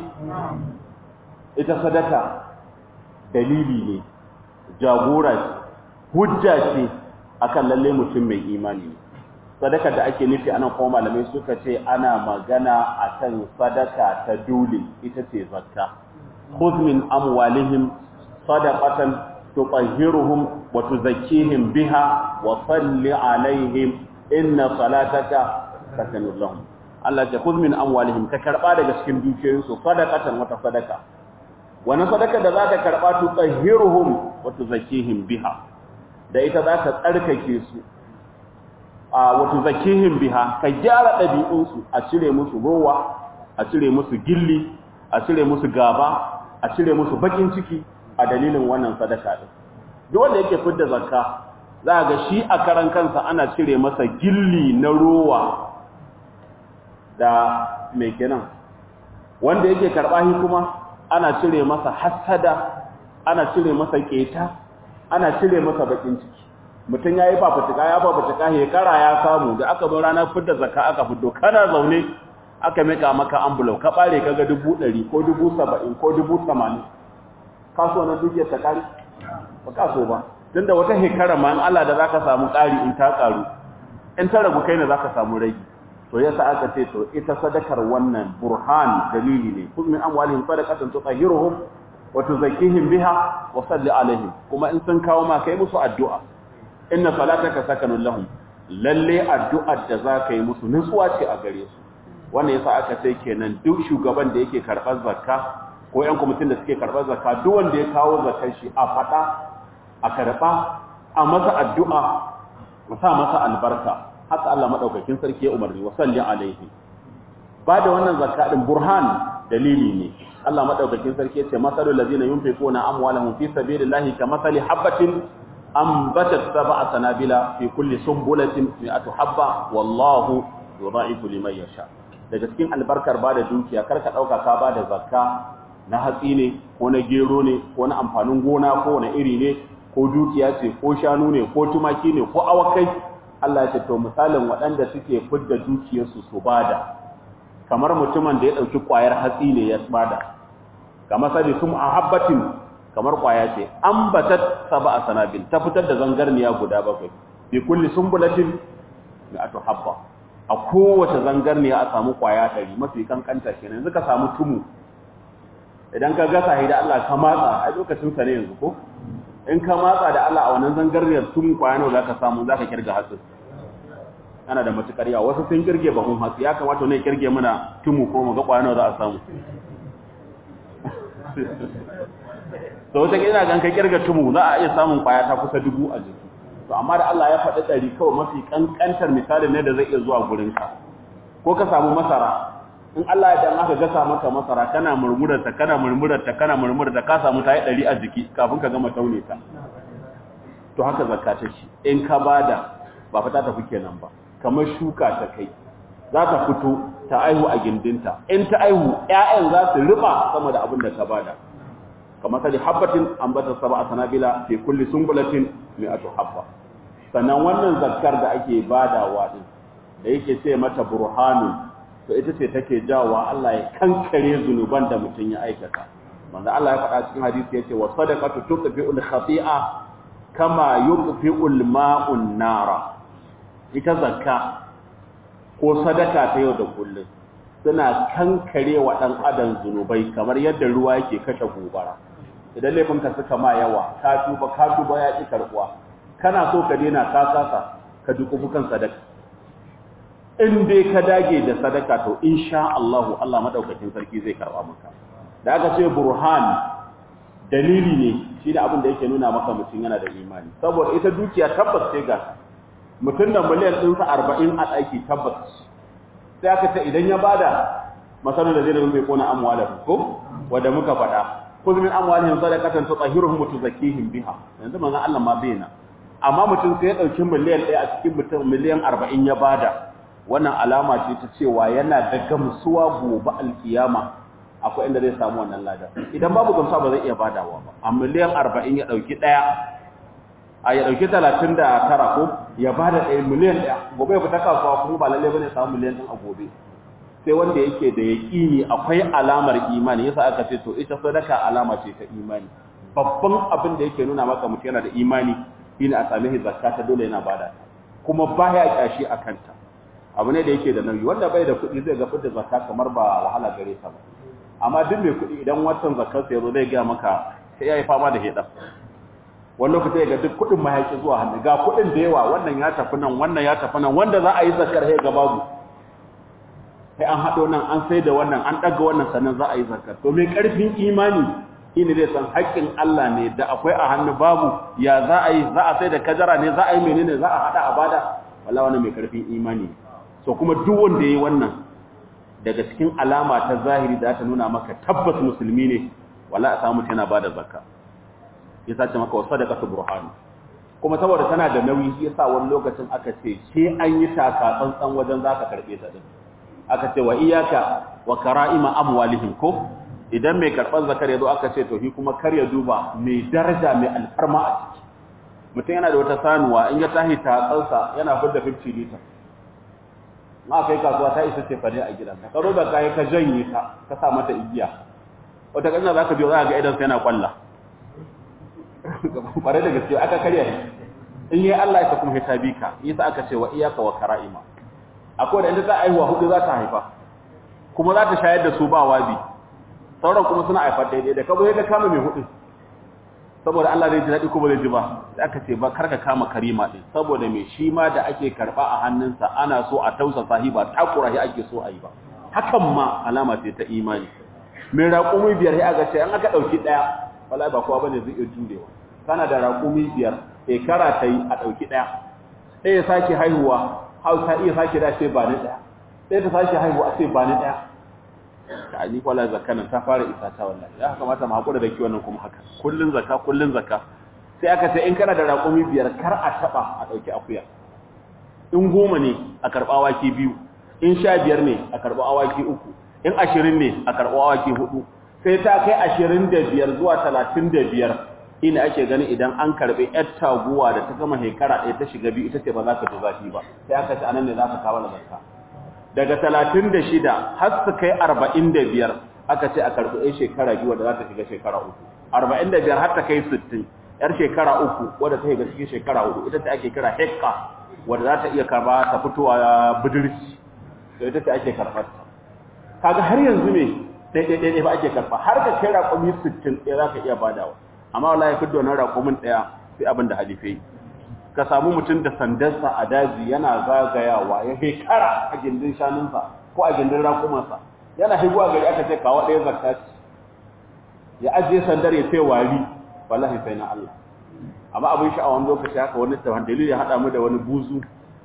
ita sadaka dalili ne jagora ce hujja ce akan lalle mutum mai imani ne sadaka da ake nufi anan kuma malamai suka ce ana magana akan sadaka ta dole ita ce zakka khudh min amwalihim sadaqatan tutahhiruhum wa tuzakkihim biha wa salli alaihim inna salataka sakanun lahum Allah ya khudh min amwalihim ka karba daga cikin dukiyoyinsu sadaqatan wata sadaka wannan sadaka da zaka karba tu tahhiruhum wa tuzakkihim biha da ita zaka tsarkake su a wa tuzakkihim biha ka gyara dabi'unsu a cire musu rowa a cire musu gilli a cire musu gaba a cire musu bakin ciki a dalilin wannan sadaka din duk wanda yake fidda zakka za ga shi a karan kansa ana cire masa gilli na rowa da mai kenan wanda yake karɓa shi kuma ana cire masa hassada ana cire masa keta ana cire masa bakin ciki mutum ya yi fafutuka ya fafutuka ya kara ya samu da aka zo ranar fidda zakka aka fiddo kana zaune aka mika maka ambulau ka bare kaga dubu ɗari ko dubu saba'in ko dubu tamanin kaso na dukiyar ta kari ba kaso ba tun da wata hekara ma in Allah da zaka samu ƙari in ta ƙaru in ta ragu kai ne zaka samu ragi to yasa aka ce to ita sadakar wannan burhan dalili ne kun min amwalihim sadaqatan tutahhiruhum wa tuzakkihim biha wa salli alaihim kuma in sun kawo ma kai musu addu'a inna salataka sakanun lahum lalle addu'ar da zaka yi musu nutsuwa ce a gare su wannan yasa aka ce kenan duk shugaban da yake karɓar zakka ko ƴan kwamitin da suke karɓar zakka duk wanda ya kawo zakkar shi a faɗa a karɓa a masa addu'a a sa masa albarka haka Allah madaukakin sarki ya umarni wa salli alaihi ba da wannan zakka din burhan dalili ne Allah madaukakin sarki ya ce masalul ladina yunfiquna amwalahum fi sabilillahi kamathali habatin ambatat sab'a sanabila fi kulli sumbulatin mi'atu habba wallahu yudha'ifu liman yasha daga cikin albarkar ba da dukiya karka dauka ka ba da zakka na hatsi ne ko na gero ne ko na amfanin gona ko na iri ne ko dukiya ce ko shanu ne ko tumaki ne ko awakai Allah ya ce to misalin waɗanda suke fidda dukiyarsu su bada kamar mutumin da ya ɗauki ƙwayar hatsi ne ya bada kamar sabi sum ahabbatin kamar ƙwaya ce an batat sab'a sanabil ta fitar da zangarniya guda bakwai bi kulli sumbulatin mi'atu habba a kowace zangarniya a samu ƙwaya ɗari mafi kankanta kenan yanzu ka samu tumu idan ka gasa da Allah ka matsa a lokacin sa ne yanzu ko in ka matsa da Allah a wannan zangarniyar tun kwaya nawa zaka samu zaka kirga hatsi ana da matukar yawa wasu sun kirge bahun hatsi ya kamata ne kirge mana tumu ko mu ga kwaya nawa za a samu to wata ina gan ka kirga tumu za a iya samun kwaya ta kusa dubu a jiki to amma da Allah ya faɗi ɗari kawai mafi kankantar misalin ne da zai iya zuwa gurin ka ko ka samu masara in Allah ya dan aka gasa maka masara kana murmurarta kana murmurarta kana murmurarta ka samu ta yi ɗari a jiki kafin ka gama taune ta to haka zakka ta ce in ka bada ba fata tafi kenan ba kamar shuka ta kai za ta fito ta aihu a gindinta in ta aihu ƴaƴan za su riba sama da abin da ta bada kamar sali habbatin ambata sab'a sanabila fi kulli sumbulatin mi'atu habba sannan wannan zakkar da ake badawa din da yake ce mata burhanun to ita ce take jawa Allah ya kankare zunuban da mutum ya aikata manzo Allah ya faɗa cikin hadisi yace wa sadaqatu tuqfi'ul khati'a kama yuqfi'ul ma'un nara ita zakka ko sadaka ta yau da kullum suna kankare wa dan adam zunubai kamar yadda ruwa yake kashe gobara idan laifinka suka ma yawa ka tuba ka tuba ya ki karbuwa kana so ka daina ka kasa ka dukufu kan sadaka in dai ka dage da sadaka to insha Allah Allah madaukakin sarki zai karba maka da aka ce burhan dalili ne shi da abin da yake nuna maka mutum yana da imani saboda ita dukiya tabbas sai ga mutum da miliyan ɗinsa arba'in a ɗaki tabbas sai aka ce idan ya bada masarar da zai da mai kona amwala ko wanda muka faɗa kuz min amwalihim sadaqatan tutahhiruhum wa tuzakkihim biha yanzu manzon Allah ma bayyana amma mutum sai ya dauki miliyan ɗaya a cikin mutum miliyan arba'in ya bada wannan alama ce ta cewa yana da gamsuwa gobe alkiyama akwai inda zai samu wannan lada idan babu gamsuwa ba zai iya badawa ba a miliyan arba'in ya ɗauki ɗaya a ya ɗauki talatin da tara ko ya bada ɗaya miliyan ɗaya gobe ya fita kasuwa kuma ba lalle bane samu miliyan ɗin a gobe sai wanda yake da yaƙini akwai alamar imani yasa aka ce to ita sadaka alama ce ta imani babban abin da yake nuna maka mutum yana da imani shine a same shi zakka ta dole yana bada kuma baya kyashi a kanta abu ne da yake da nauyi wanda bai da kuɗi zai ga fitar zakka kamar ba wahala gare sa ba amma duk mai kuɗi idan watan zakkar sa yazo zai ga maka sai yayi fama da heda wani lokaci ya ga duk kuɗin ma yake zuwa hannu ga kuɗin da yawa wannan ya tafi nan wannan ya tafi nan wanda za a yi zakkar sai ga babu sai an haɗo nan an sai da wannan an ɗaga wannan sannan za a yi zakkar to mai ƙarfin imani shine zai san haƙƙin Allah ne da akwai a hannu babu ya za a yi za a sai da kajara ne za a yi menene za a haɗa a bada wallahi wannan mai ƙarfin imani so kuma duk wanda yayi wannan daga cikin alama ta zahiri da ta nuna maka tabbas musulmi ne wallahi a samu yana bada zakka ya sace maka wa sadaqatu burhan kuma saboda tana da nauyi shi yasa wani lokacin aka ce sai an yi taka tsantsan wajen zaka karbe ta din aka ce wa iyaka wa kara'ima amwalihim ko idan mai karban zakar yazo aka ce to shi kuma kar ya duba mai daraja mai alfarma a ciki mutum yana da wata sanuwa in ya tahi tatsansa yana fidda 50 liter ma kai kasuwa ta isa ce fare a gidanka ka roba kai ka janye ta ka sa mata igiya wata kanya zaka biyo za ga idan sai yana kwalla bare da gaske aka karya in yi Allah ya kuma hita bika yasa aka ce wa iyaka wa kara'ima akwai da inda za a yi wa hudu za ta haifa kuma za ta shayar da su ba wabi sauran kuma suna haifar daidai da kabo ya kama mai hudu saboda Allah zai ji daɗi ko ba zai ji ba da aka ce ba karka kama karima ɗin saboda mai shi ma da ake karɓa a hannunsa ana so a tausa sahiba takura shi ake so a yi ba hakan ma alama ce ta imani mai raƙumi biyar ya ga ce an aka ɗauki ɗaya wala ba kowa bane zai iya jurewa kana da raƙumi biyar shekara ta yi a ɗauki ɗaya ɗaya ya sake haihuwa hau ta iya sake da ce ba ni ɗaya ɗaya ta sake haihuwa a ce ba ni ɗaya ta ni kwala zakka nan ta fara isa ta wallahi ya kamata mu hakura da kiwon nan kuma haka kullun zakka kullun zakka sai aka ce in kana da raƙumi biyar kar a taba a dauki akuya in goma ne a karba awaki biyu in sha biyar ne a karba awaki uku in ashirin ne a karba awaki hudu sai ta kai ashirin da biyar zuwa talatin da biyar ina ake gani idan an karbi yar taguwa da ta gama shekara ɗaya ta shiga biyu ita ce ba za ka ji zafi ba sai aka ce anan ne za ka kawo da zakka daga talatin da shida har su kai arba'in da biyar aka ce a karɓi ɗaya shekara biyu wadda za ta shiga shekara uku arba'in da biyar har ta kai sittin yar shekara uku wadda ta shiga cikin shekara hudu ita ce ake kira hekka wadda za ta iya karɓa ta fitowa budurci to ita ce ake karɓar ta kaga har yanzu ne ɗaiɗaiɗaiɗai ba ake karɓa har ka kai raƙumi sittin ɗaya za ka iya badawa amma wala ya fidda wannan raƙumin ɗaya sai abin da halife ka samu mutum da sandarsa a daji yana zagayawa ya hekara a gindin shanunsa ko a gindin raƙumansa yana higuwa gari aka ce kawo ɗaya zakka ya ajiye sandar ya sai wari wallahi sai na Allah amma abin sha'awan lokaci haka wani tawon dalili ya haɗa mu da wani buzu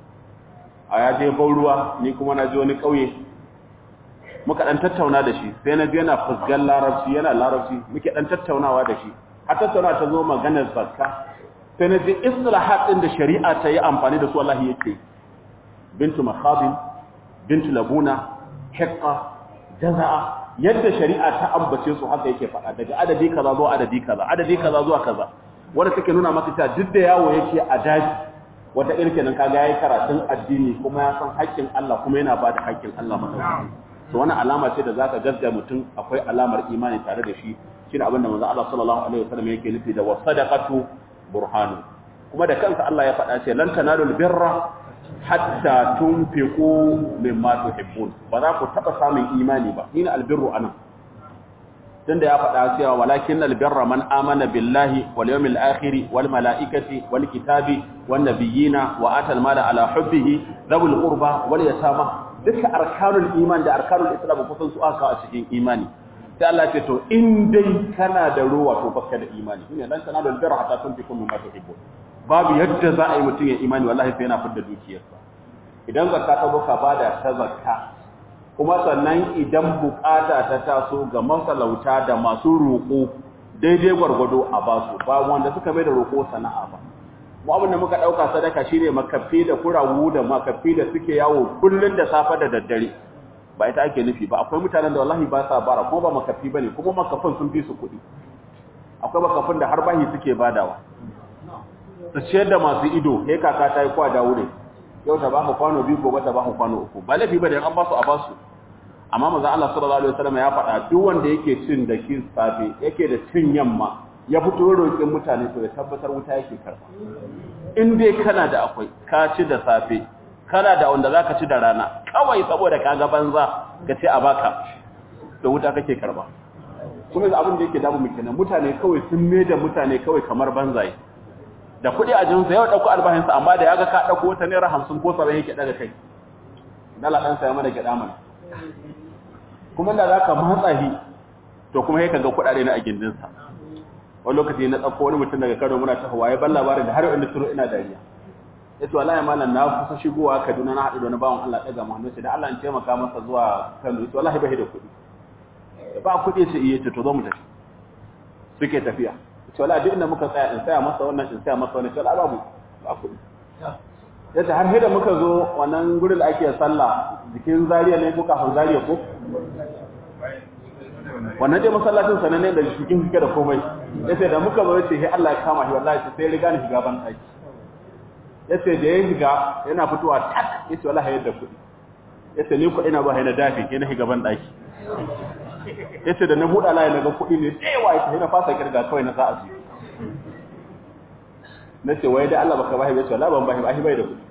a ya je ban ruwa ni kuma na je wani ƙauye muka ɗan tattauna da shi sai na je yana fusgan larabci yana larabci muke ɗan tattaunawa da shi har tattauna ta zo maganar zakka sai na ji islahat ɗin da shari'a ta yi amfani da su Allah yake bintu makhabin bintu labuna hiqqa jaza'a yadda shari'a ta ambace su haka yake faɗa daga adadi kaza zuwa adadi kaza adadi kaza zuwa kaza wanda take nuna maka cewa duk da yawo yake a daji wata irkenin kaga yayi karatun addini kuma ya san haƙƙin Allah kuma yana bada haƙƙin Allah madaukaki to wannan alama ce da zaka gaskiya mutum akwai alamar imani tare da shi shine abin da manzo Allah sallallahu alaihi wasallam yake nufi da wasadaqatu burhanu kuma da kansa Allah ya faɗa ce lan tanalul birra hatta tunfiqu mimma tuhibbun ba za ku taba samun imani ba shine albirru anan tunda ya faɗa cewa walakin albirra man amana billahi wal yawmil akhir wal malaikati wal kitabi wan nabiyina wa atal mala ala hubbihi dhul qurba wal yatama duka arkanul iman da arkanul islam kusan su aka a cikin imani sai Allah ce to in dai kana da ruwa to baka da imani shine dan kana da birra hatta tunfiqu mimma tuhibbun babu yadda za a yi mutum ya imani wallahi sai yana fidda dukiyarsa idan zakka ta zo ka bada ta zakka kuma sannan idan bukata ta taso ga masalauta da masu roƙo daidai gwargwado a basu ba wanda suka mai da roƙo sana'a ba mu abin da muka ɗauka sadaka shine makafi da kurawu da makafi da suke yawo kullun da safe da daddare ba ita ake nufi ba akwai mutanen da wallahi ba sa bara kuma ba makafi bane kuma makafin sun fi su kuɗi akwai makafin da har bahi suke badawa su ciyar da masu ido he kaka ta yi kwa da wuri yau ta baka kwano biyu gobe ta baka kwano uku ba laifi bane an ba su a ba su amma manzon Allah sallallahu alaihi wasallam ya faɗa duk wanda yake cin da kin safe yake da cin yamma ya fito roƙin mutane to ya tabbatar wuta yake karba in dai kana da akwai ka ci da safe kana da wanda zaka ci da rana kawai saboda kaga banza ka ce a baka da wuta kake karba kuma abin da yake damu mu kenan mutane kawai sun me da mutane kawai kamar banzaye da kuɗi a jinsa yau ɗauko albahinsa amma da ya ga ka ɗauko wata naira hamsin ko saba'in yake ɗaga kai dala ɗan saya mana gyaɗa mana kuma da za ka matsa shi to kuma ya ga kuɗaɗe na a gindinsa wani lokaci na ɗauko wani mutum daga kano muna ta hawaye ban labarin da har yau inda turo ina dariya ya ce wallahi malam na kusa shigowa kaduna na haɗu da wani bawan allah ɗaga muhammadu sai da allah in taimaka masa zuwa kano ya ce wallahi bai da kuɗi ba kuɗi ce iya ce to zo mu tafi suke tafiya ce wala duk inda muka tsaya in tsaya masa wannan in tsaya masa wannan ce wala babu ba kuɗi yace har sai da muka zo wannan gurin da ake sallah jikin zariya ne ko kafin zariya ko wannan dai masallacin sanan ne da cikin fike da komai yace da muka zo yace sai Allah ya kama shi wallahi sai riga ni shiga ban daki yace da ya shiga yana fitowa tak yace wallahi yadda kuɗi yace ni kuɗi na ba na dafi ke na shiga ban daki yace da na buɗa layi na ga kuɗi ne tsewa yace na fasa kirga kawai na sa'a su na ce wai da Allah baka bahi yace wallahi ban bahi bahi bai da kuɗi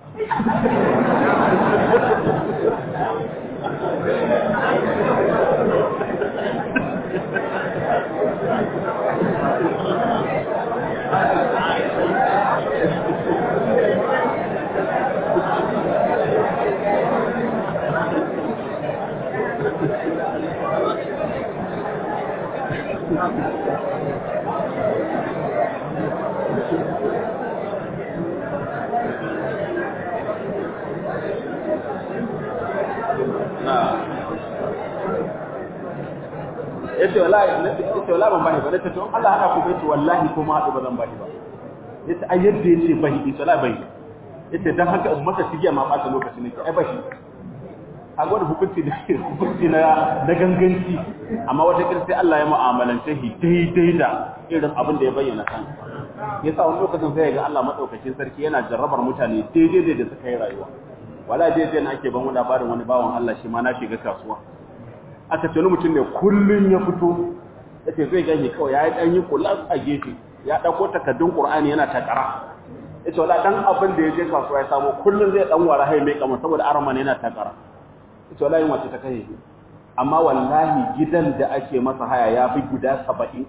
yace wallahi yace wallahi ban bahi ba nace to Allah haka ku yace wallahi kuma hadu ba zan bahi ba yace ai yadda yace bahi yace wallahi bahi yace dan haka in masa tigiya ma bata lokacin nake ai bahi a gwada hukunci da hukunci na da ganganci amma wata kin sai Allah ya mu'amalance shi daidai da irin abin da ya bayyana kan yasa wani lokacin sai ga Allah madaukakin sarki yana jarrabar mutane daidai da suka yi rayuwa wala daidai na ake ban wani labarin wani bawan Allah shi ma na shiga kasuwa aka ce mutum ne kullun ya fito yace zai ganye kawai ya yi dan yi kulas a gefe ya dauko takaddun Qur'ani yana takara yace wala dan abin da ya je kasuwa ya samu kullun zai dan wara hai mai kama saboda arama ne yana takara yace wala yin wace ta kai amma wallahi gidan da ake masa haya ya fi guda 70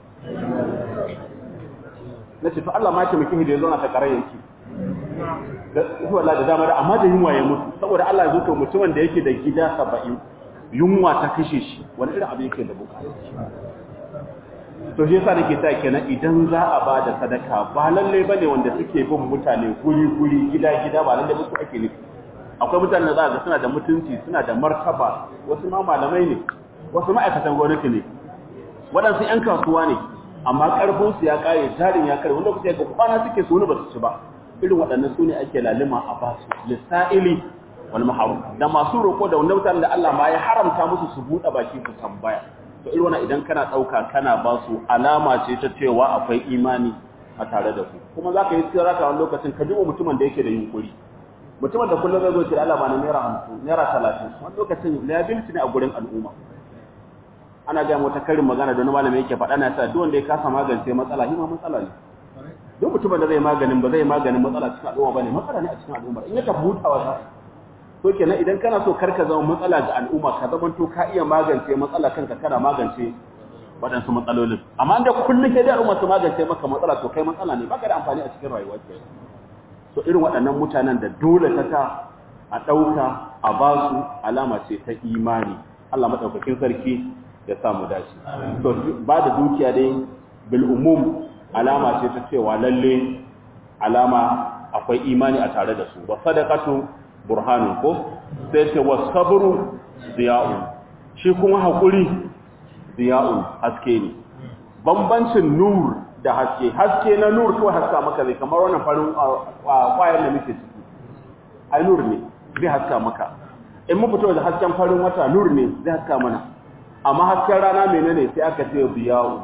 nace to Allah ma ya miki da yazo na takara yake da wallahi da dama da amma da yunwa ya mutu saboda Allah ya zo mutumin da yake da gida 70 yunwa ta kashe shi wani irin abin yake da bukata to shi yasa nake ta kenan idan za a ba da sadaka ba lalle bane wanda suke bin mutane guri guri gida gida ba lalle musu ake nufi akwai mutanen da za ga suna da mutunci suna da martaba wasu ma malamai ne wasu ma'aikatan gwamnati ne waɗansu 'yan kasuwa ne amma ƙarfinsu ya ƙare jarin ya kare wanda kusa ga kwana suke su wani ba su ci ba irin waɗannan su ne ake lalima a basu lissa'ili wal maharum da masu roƙo da wanda mutanen da Allah ma ya haramta musu su buɗe baki su tambaya to irin wannan idan kana ɗauka kana ba su alama ce ta cewa akwai imani a tare da ku kuma za ka yi tsira ka wani lokacin ka duba mutumin da yake da yunkuri mutumin da kullum zai zo ce Allah ba na naira hamsin naira talatin wani lokacin liability ne a gurin al'umma ana gaya wata karin magana da wani malami yake faɗa na sa duk wanda ya kasa magance matsala shi ma matsala ne duk mutumin da zai maganin ba zai maganin matsala cikin al'umma bane matsala ne a cikin al'umma in ya tafi hutawa ta to kenan idan kana so karka zama matsala ga al'umma ka zama to ka iya magance matsala kanka kana magance waɗansu matsalolin amma da kullum sai da al'umma su magance maka matsala to kai matsala ne baka da amfani a cikin rayuwar ka so irin waɗannan mutanen da dole ta ta a ɗauka a ba su alama ce ta imani Allah madaukakin sarki ya samu dace to ba da dukiya dai bil umum alama ce ta cewa lalle alama akwai imani a tare da su wa sadaqatu burhanun ko sai ce wa sabru ziya'un shi kuma hakuri ziya'un haske ne bambancin nur da haske haske na nur ko haska maka zai kamar wannan farin kwayar da muke ciki ai nur ne zai haska maka in mu fito da hasken farin wata nur ne zai haska mana amma hasken rana menene sai aka ce ziya'un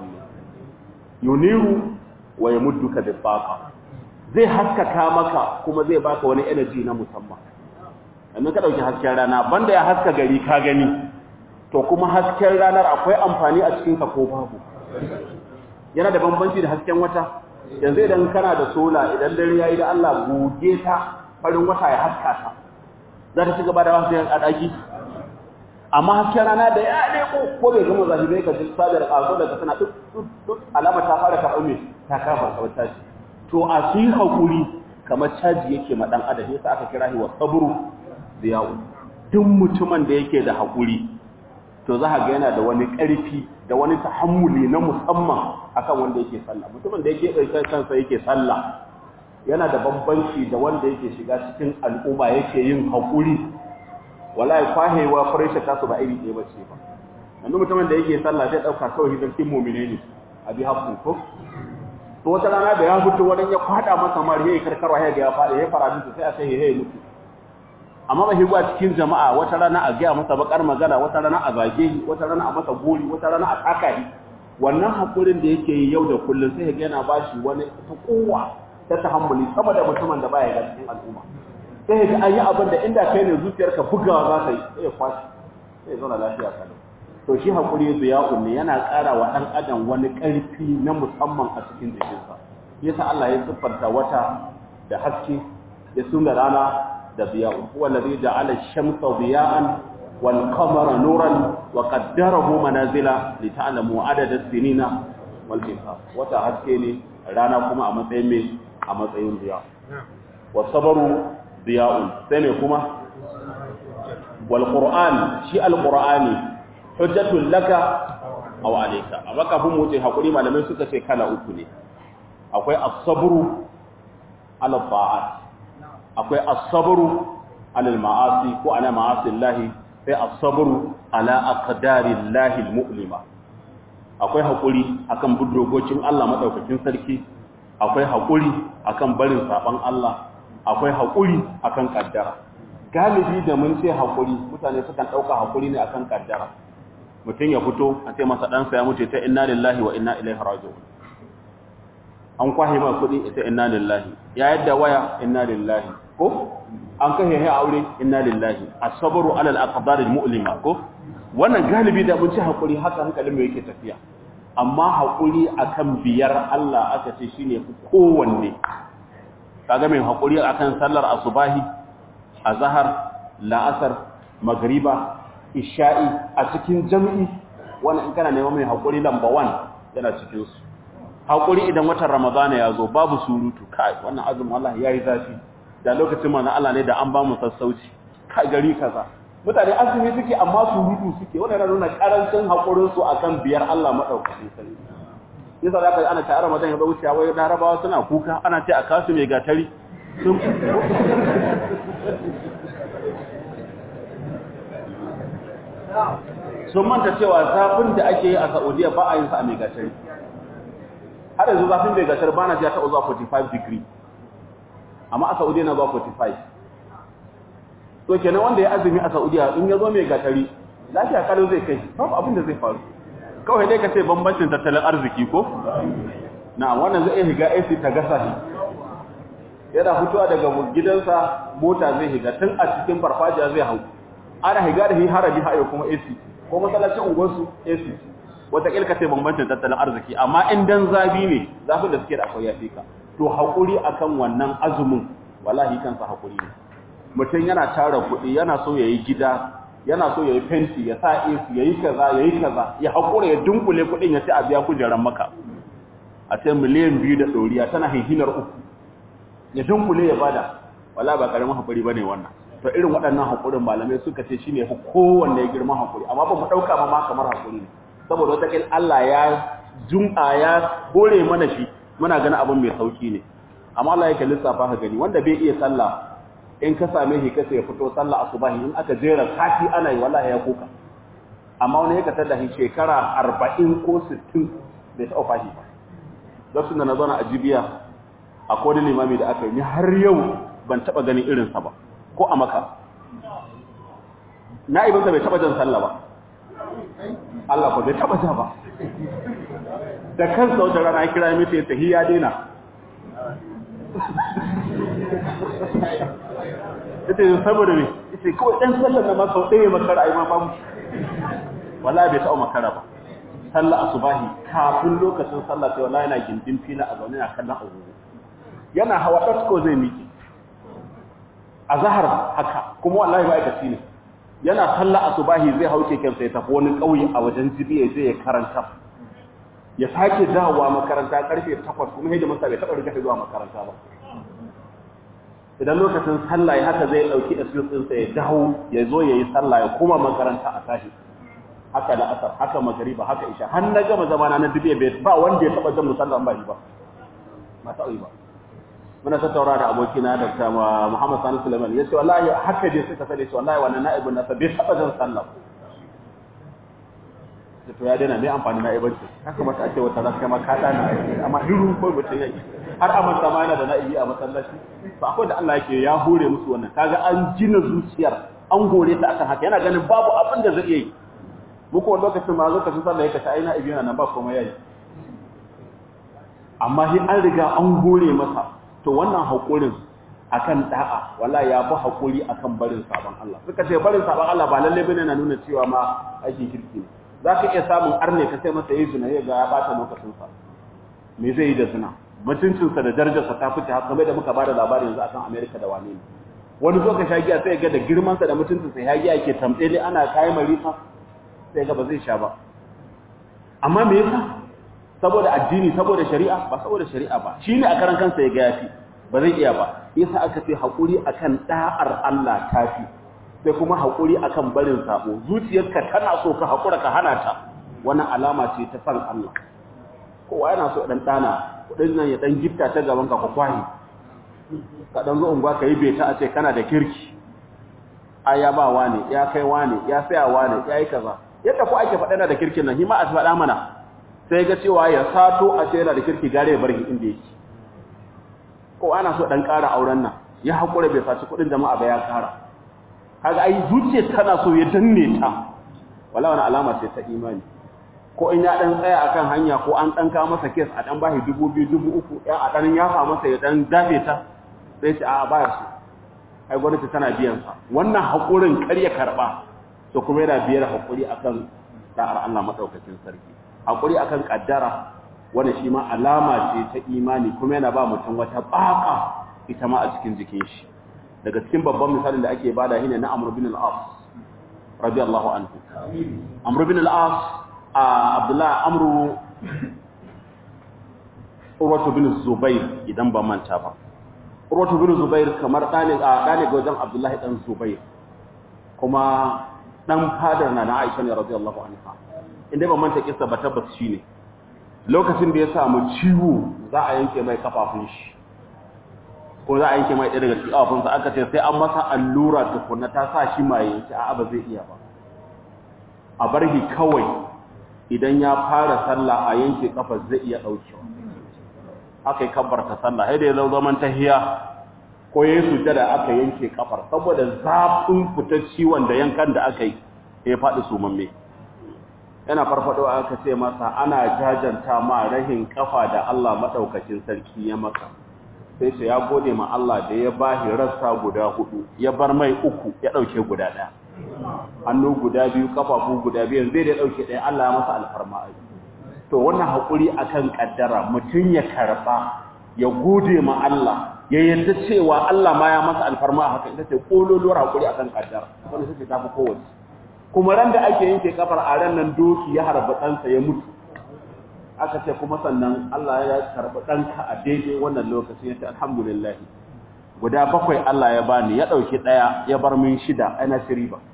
yuniru wa yamudduka bi taqa zai haskaka maka kuma zai baka wani energy na musamman amma ka dauki hasken rana banda ya haska gari ka gani to kuma hasken ranar akwai amfani a cikin ka ko babu yana da bambanci da hasken wata yanzu idan kana da sola idan dare yayi da Allah goge ta farin wata ya haska ta za ta ci gaba da wasu a daki amma hasken rana da ya leko ko bai gama zafi bai ka ji sadar kaso daga tana duk duk alama ta fara ka ume ta kafa ka wata shi to a su hakuri kamar caji yake ma dan adam yasa aka kira shi wa sabru ziyawu duk mutumin da yake da hakuri to za ga yana da wani ƙarfi da wani tahammuli na musamman akan wanda yake sallah mutumin da yake ɗaukar kansa yake sallah yana da bambanci da wanda yake shiga cikin al'umma yake yin haƙuri wallahi kwahewa farisha ta su ba iri ɗaya bace ba yanzu mutumin da yake sallah zai ɗauka kawai hidimtin mumine ne a bi haƙƙun ko to wata rana da ya fito wani ya kwada masa mari yayi karkarwa ya ga ya fada ya fara mutu sai a sai ya mutu amma ba higwa cikin jama'a wata rana a gaya masa bakar magana wata rana a zage shi wata rana a masa gori wata rana a taka shi wannan hakurin da yake yi yau da kullum sai ga yana bashi wani ta kowa ta tahammuli sama da mutumin da baya ga cikin al'umma sai ga an yi abin da inda kai ne zuciyarka bugawa za ta yi sai ya kwashi sai ya zauna lafiya kalau to shi hakuri ziya'un ne yana ƙara wa ɗan adam wani ƙarfi na musamman a cikin jikinsa yasa Allah ya siffanta wata da haske ya suna rana da ziya'un huwa alladhi ja'ala ash-shamsa diya'an wal qamara nuran wa qaddarahu manazila li ta'lamu adada as-sinina wal hisab wata haske ne rana kuma a matsayin me a matsayin ziya wa sabaru ziya'un sai ne kuma wal qur'an shi al-qur'ani hujjatul laka aw alayka amma kafin mu ce hakuri malamai suka ce kala uku ne akwai as-sabru ala ta'at akwai as-sabru ala al-ma'asi ko ala ma'asillahi sai as-sabru ala aqdarillahi al-mu'lima akwai hakuri akan budurgocin Allah madaukakin sarki akwai hakuri akan barin saban Allah akwai hakuri akan kaddara galibi da mun ce hakuri mutane sukan dauka hakuri ne akan kaddara mutum ya fito a ce masa ɗansa ya mutu ta inna lillahi wa inna ilaihi raji'un an kwahe ma kuɗi ita inna lillahi ya yadda waya inna lillahi ko an kashe ya aure inna lillahi as-sabru ala al-aqdar al-mu'lima ko wannan galibi da mun ci hakuri haka hankalin mu yake tafiya amma hakuri akan biyar Allah aka ce shine kowanne kaga mai hakuri akan sallar asubahi azhar la'asar magriba isha'i a cikin jami'i wannan in kana neman mai haƙuri lamba 1 yana cikin su haƙuri idan watan ramadana ya zo babu surutu kai wannan azumin Allah yayi zafi da lokacin mana Allah ne da an ba mu sassauci kai gari kaza mutane azumi suke amma surutu suke wannan yana nuna karancin haƙurin su akan biyar Allah madaukakin sarki yasa zaka ana ta Ramadan ya zo wuciya wai Larabawa suna kuka ana ce a kasu mai gatari sun sun manta cewa zafin da ake yi a saudiya ba a yin sa a megatar har yanzu zafin megatar ba na ji ta zuwa 45 degree amma a saudiya na zuwa 45 to kenan wanda ya azumi a saudiya in ya zo megatari lafiya kalau zai kai babu abin da zai faru kawai dai ka ce bambancin tattalin arziki ko na wannan zai iya higa AC ta gasa shi yana fitowa daga gidansa mota zai higa tun a cikin farfajiya zai hau ana higa da shi harabi hayo kuma AC ko masallacin unguwarsu AC wata kilka sai bambancin tattalin arziki amma in dan zabi ne zafin da suke da akwai yafi ka to hakuri akan wannan azumin wallahi kansa hakuri ne mutum yana tara kuɗi yana so yayi gida yana so yayi fenti ya sa AC yayi kaza yayi kaza ya hakura ya dunkule kuɗin ya ci a biya kujeran maka a sai miliyan biyu da ɗoriya tana hihinar uku ya dunkule ya bada wala ba karamin hakuri bane wannan to irin waɗannan hakurin malamai suka ce shine fa kowanne ya girma hakuri amma ba mu dauka ba ma kamar hakuri ne saboda wata kin Allah ya jum'a ya hore mana shi muna ganin abin mai sauki ne amma Allah yake lissafa ka gani wanda bai iya sallah in ka same shi kace ya fito sallah asubahi in aka jera sati ana yi wallahi ya kuka amma wani yake tada shi shekara 40 ko 60 bai taɓa fashi ba lokacin da na zauna a jibiya a kodin limami da aka yi har yau ban taba ganin irinsa ba ko a maka na'ibinsa bai taba jan sallah ba Allah ko bai taba ja ba da kansa wata rana ya kira mita ya tahi ya daina ita yi saboda ne ita kawai ɗan sallar na masa ɗaya makara a yi ma babu wala bai taɓa makara ba sallah asubahi kafin lokacin sallah sai wallahi yana gindin fila a zaune na kallon agogo yana hawa dasko zai miki a zahar haka kuma wallahi ma'aikaci ne yana sallah asubahi zai hau keken sai tafi wani ƙauye a wajen jibiya zai ya karanta ya sake dawowa makaranta karfe 8 kuma hidda masa bai taɓa riga zuwa makaranta ba idan lokacin sallah ya haka zai ɗauki excuse ɗinsa ya dawo ya zo ya yi sallah ya koma makaranta a tashi haka da asar haka magariba haka isha har na gama zamana na dubiya bai ba wanda ya taba jan musallan ba shi ba ba ta yi ba muna tattaura da abokina Dr. Muhammad Sani Sulaiman ya ce wallahi haka dai suka sani shi wallahi wannan na'ibin nasa bai taba jan sallah da to ya daina mai amfani na ibanci haka mata ake wata zaka ma ka dana amma hiru ko mutum yayi har amanta ma yana da na'ibi a masallaci to akwai da Allah yake ya hore musu wannan kaga an jina zuciyar an gore ta akan haka yana ganin babu abin da zai yi muku wani lokacin ma lokacin sallah yake ta aina ibi yana nan ba komai yayi amma shi an riga an gore masa to wannan hakurin akan da'a wallahi ya fi hakuri akan barin sabon Allah suka ce barin sabon Allah ba lalle bane na nuna cewa ma aikin kirki ne zaka iya samun arne ka sai masa yi zina ya ga ya bata lokacin sa me zai yi da zina mutuncin sa da darajar sa ta fice har kamar da muka bada labari yanzu akan America da wane ne wani zo ka shagiya sai ga da girman sa da mutuncin sa ya giya ke tamtsele ana kai marifa sai ga ba zai sha ba amma me yasa saboda addini saboda shari'a ba saboda shari'a ba shine a karan kansa ya ga yafi ba zai iya ba yasa aka ce hakuri akan da'ar Allah tafi sai kuma hakuri akan barin sabo zuciyarka tana so ka hakura ka hana ta wannan alama ce ta san Allah kowa yana so dan dana kudin nan ya dan gifta ta gaban ka kwahi ka dan zo unguwa ka yi beta a ce kana da kirki aya ba wane ya kai wane ya saya wane ya yi kaza yadda ku ake faɗa da kirkin nan hima a faɗa mana sai ga cewa ya sato a ce yana da kirki gare ya bar inda yake ko ana so dan ƙara auren nan ya haƙura bai saci kuɗin jama'a ba ya ƙara kaga ai zuciya tana so ya danne ta wala wani alama ce ta imani ko in ya dan tsaya akan hanya ko an dan kawo masa kes a dan bashi dubu biyu dubu uku ya a dan yafa masa ya dan dafe ta sai ce a baya so ai gwamnati tana biyan sa wannan haƙurin kar ya karɓa to kuma yana biyar haƙuri akan da'ar Allah madaukakin sarki haƙuri akan kaddara wanda shi ma alama ce ta imani kuma yana ba mutum wata baka ita ma a cikin jikin shi daga cikin babban misalin da ake bada shine na Amr bin al-As radiyallahu anhu Amr bin al-As a Abdullah Amr Urwatu bin Zubair idan ba manta ba Urwatu bin Zubair kamar dane a dane ga wajen Abdullahi dan Zubair kuma dan fadar na na Aisha ne radiyallahu anha inda ba manta kissa ba tabbas shine lokacin da ya samu ciwo za a yanke mai kafafun shi ko za a yanke mai ɗaya daga cikin kafafunsa aka ce sai an masa allura tukunna ta sa shi mai yanki a ba zai iya ba a bar shi kawai idan ya fara sallah a yanke kafa zai iya ɗaukewa aka yi kabbarta sallah sai da ya zo zaman tahiya ko ya yi sujada aka yanke kafar saboda zafin fitar ciwon da yankan da aka yi ya faɗi sumamme yana farfado aka ce masa ana jajanta ma rahin kafa da Allah madaukakin sarki ya maka sai ce ya gode ma Allah da ya bashi rassa guda hudu ya bar mai uku ya dauke guda daya hannu guda biyu kafafu guda biyu zai da dauke daya Allah ya masa alfarma to wannan hakuri akan kaddara mutun ya karba ya gode ma Allah ya yarda cewa Allah ma ya masa alfarma haka ita ce kololuwar hakuri akan kaddara wannan sai ta fi kowace kuma ran da ake yanke kafar a ran nan doki ya harba ɗansa ya mutu aka ce kuma sannan Allah ya karɓi ɗanka a daidai wannan lokacin ya ce alhamdulillah guda bakwai Allah ya bani ya ɗauki ɗaya ya bar min shida ana shiri ba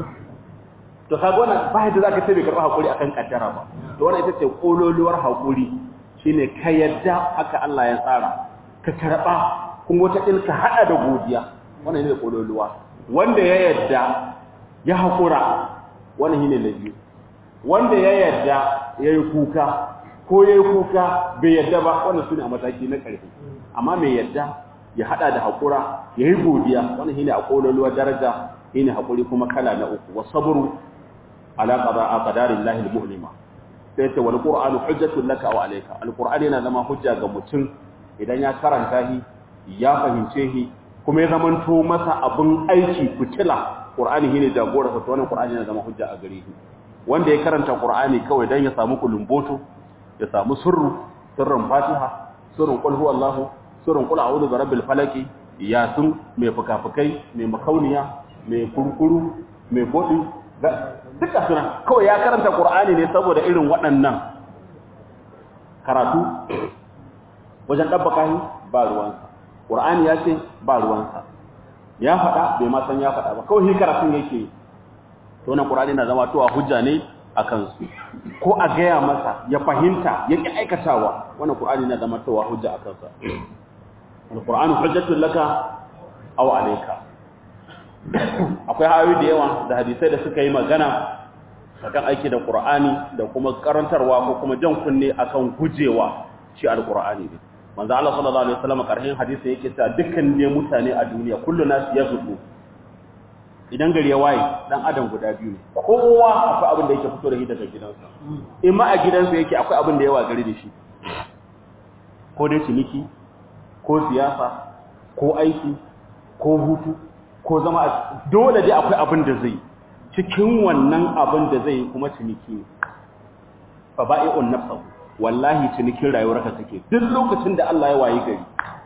to kaga wannan ba yadda zaka ce bai karɓi hakuri akan kaddara ba to wannan ita ce kololuwar hakuri shine ka yadda haka Allah ya tsara ka karɓa kuma wata ilka hada da godiya wannan ne kololuwa wanda ya yadda ya hakura wannan shine na biyu wanda ya yarda yayi kuka ko yayi kuka bai yarda ba wannan sune a mataki na ƙarfi amma mai yarda ya hada da hakura yayi godiya wannan shine a kololuwar daraja shine hakuri kuma kala na uku wasabru ala qada'a qadarillahi almu'lima sai ce wal qur'anu hujjatun laka aw alayka alqur'ani yana zama hujja ga mutum idan ya karanta shi ya fahimce shi kuma ya zamanto masa abin aiki fitila Qur'ani shine jagora sa to wannan Qur'ani yana zama hujja a gare shi wanda ya karanta Qur'ani kawai dan ya samu kulumboto ya samu sirru sirrin Fatiha sirrin qul huwallahu sirrin qul a'udhu birabbil falaq yasin mai fukafukai mai makauniya mai kurkuru mai godi duka suna kawai ya karanta Qur'ani ne saboda irin waɗannan karatu wajen dabbaka shi ba ruwansa Qur'ani ya ce ba ruwansa ya faɗa bai ma san ya faɗa ba kawai shi karatun yake to wannan qur'ani na zama to a hujja ne akan su ko a gaya masa ya fahimta ya ki aikatawa wannan qur'ani na zama to a hujja akan sa alqur'anu hujjatul laka aw alayka akwai hayoyi da yawa da hadisai da suka yi magana akan aiki da qur'ani da kuma karantarwa ko kuma jan kunne akan gujewa shi alqur'ani ne manzo Allah sallallahu alaihi wasallam karhin hadisi yake cewa dukkan ne mutane a duniya kullu nas yazubu idan gari ya waye dan adam guda biyu ne kowa akwai abin da yake fito da shi daga gidansa in ma a gidansa yake akwai abin da yawa gari da shi ko dai ciniki ko siyasa ko aiki ko hutu ko zama dole dai akwai abin da zai cikin wannan abin da zai kuma ciniki ne fa ba'i'un nafsahu wallahi cinikin rayuwarka take duk lokacin da Allah ya wayi gari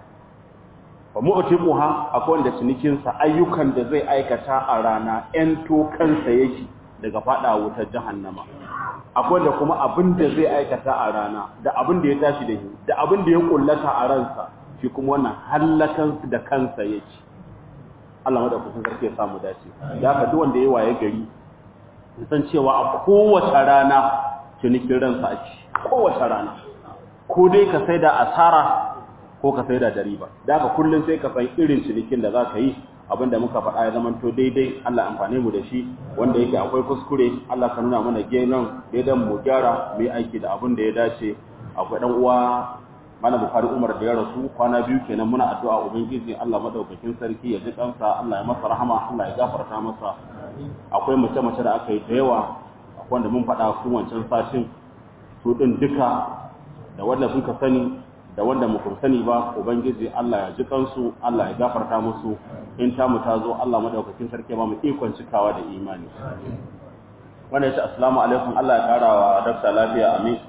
fa mu'tiquha akwai wanda cinikin sa ayyukan da zai aikata a rana ɗan to kansa yake daga fada wutar jahannama akwai da kuma abin da zai aikata a rana da abin da ya tashi da shi da abin da ya kullata a ransa shi kuma wannan hallakan da kansa yake Allah madaukakin sarki ya samu dace da haka duk wanda ya waye gari san cewa a kowace rana cinikin ransa ake kowace rana ko dai ka sai da asara ko ka sai da riba da haka kullum sai ka san irin cinikin da za ka yi abinda muka faɗa ya zamanto daidai Allah amfane mu da shi wanda yake akwai kuskure Allah ka nuna mana genan daidan mu gyara mu yi aiki da abin da ya dace akwai dan uwa Malam Bukhari Umar da ya rasu kwana biyu kenan muna addu'a ubangiji Allah madaukakin sarki ya ji kansa Allah ya masa rahama Allah ya gafarta masa akwai mace mace da aka yi da yawa akwai wanda mun faɗa kun wancan satin su din duka da wanda kuka sani da wanda muku sani ba ubangiji Allah ya ji kansu Allah ya gafarta musu in ta mu ta zo Allah madaukakin sarki ba mu ikon cikawa da imani wanda ya ce assalamu alaikum Allah ya kara wa dakta lafiya amin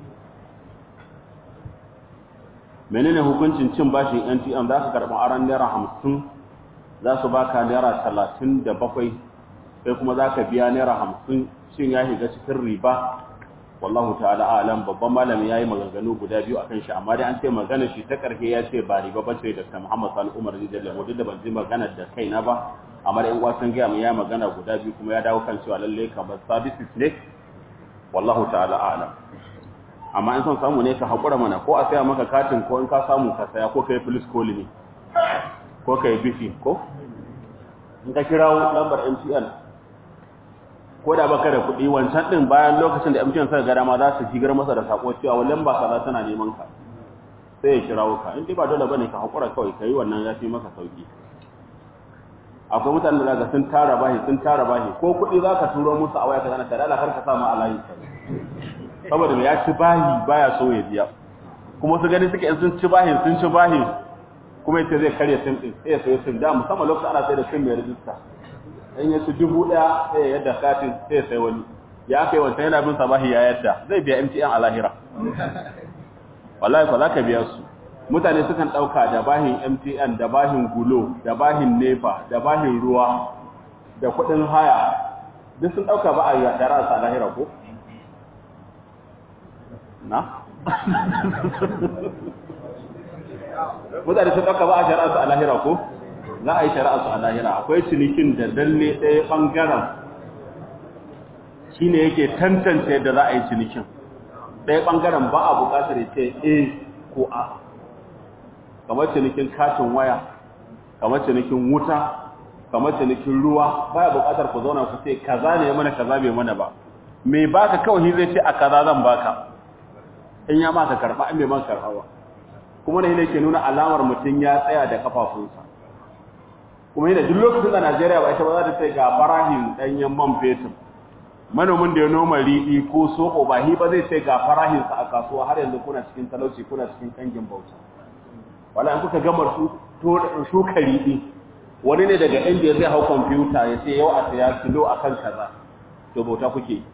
menene hukuncin cin bashin NTM za ka karɓi aron naira hamsin za su baka naira talatin da bakwai sai kuma za ka biya naira hamsin shin ya shiga cikin riba wallahu ta'ala alam babban malami yayi maganganu guda biyu akan shi amma dai an ce magana shi ta karfe ya ce ba riba bace da Muhammad Sani Umar Rijal mu da ban ji magana da kaina ba amma dai uwa sun ga mu ya magana guda biyu kuma ya dawo kan cewa lalle kamar services ne wallahu ta'ala alam amma in son samu ne ka hakura mana ko a saya maka katin ko in ka samu ka saya ko kai police call ne ko kai bifi ko in ka kirawo lambar MTN ko da baka da kuɗi wancan ɗin bayan lokacin da MTN suka gada ma za su shigar masa da sako cewa wallan ba kaza tana neman ka sai ya kirawo ka in dai ba dole bane ka hakura kawai kai wannan ya fi maka sauki akwai mutanen da ga sun tara bahi sun tara bahi ko kuɗi za ka turo musu a waya ka zana tare da kar ka samu a layi saboda mai ya ci bahi baya so ya biya kuma su gani suke in sun ci bahin sun ci bahin kuma yace zai karya sim din sai ya sayo sim da musamman lokacin ana sai da sim mai rijista in ya ci dubu ɗaya sai ya yadda katin sai ya sai wani ya kai wancan yana bin sabahi ya yadda zai biya MTN a lahira wallahi fa za ka biya su mutane sukan ɗauka da bahin MTN da bahin gulo da bahin nefa da bahin ruwa da kuɗin haya duk sun ɗauka ba a yi da rasa lahira ko? na? mutane sun ɗauka ba a shari'a su a lahira ko? za a yi shari'a su a lahira akwai cinikin da dalle ɗaya ɓangaren shi ne yake tantance yadda za a yi cinikin ɗaya ɓangaren ba a buƙatar ya ce a ko a kamar cinikin katin waya kamar cinikin wuta kamar cinikin ruwa baya buƙatar ku zauna ku ce kaza ne mana kaza bai mana ba mai baka kawai zai ce a kaza zan baka in ya maka karɓa in bai man karɓa ba kuma ne ke nuna alamar mutum ya tsaya da kafafunsa kuma yana duk lokacin da Najeriya ba ita ba za ta ce ga farahin ɗanyen man fetur manomin da ya noma riɗi ko soko ba hi ba zai ce ga farahinsa a kasuwa har yanzu kuna cikin talauci kuna cikin kangin bauta wala in kuka gama su shuka riɗi wani ne daga inda zai hau kwamfuta ya ce yau a saya kilo a kan kaza to bauta kuke yi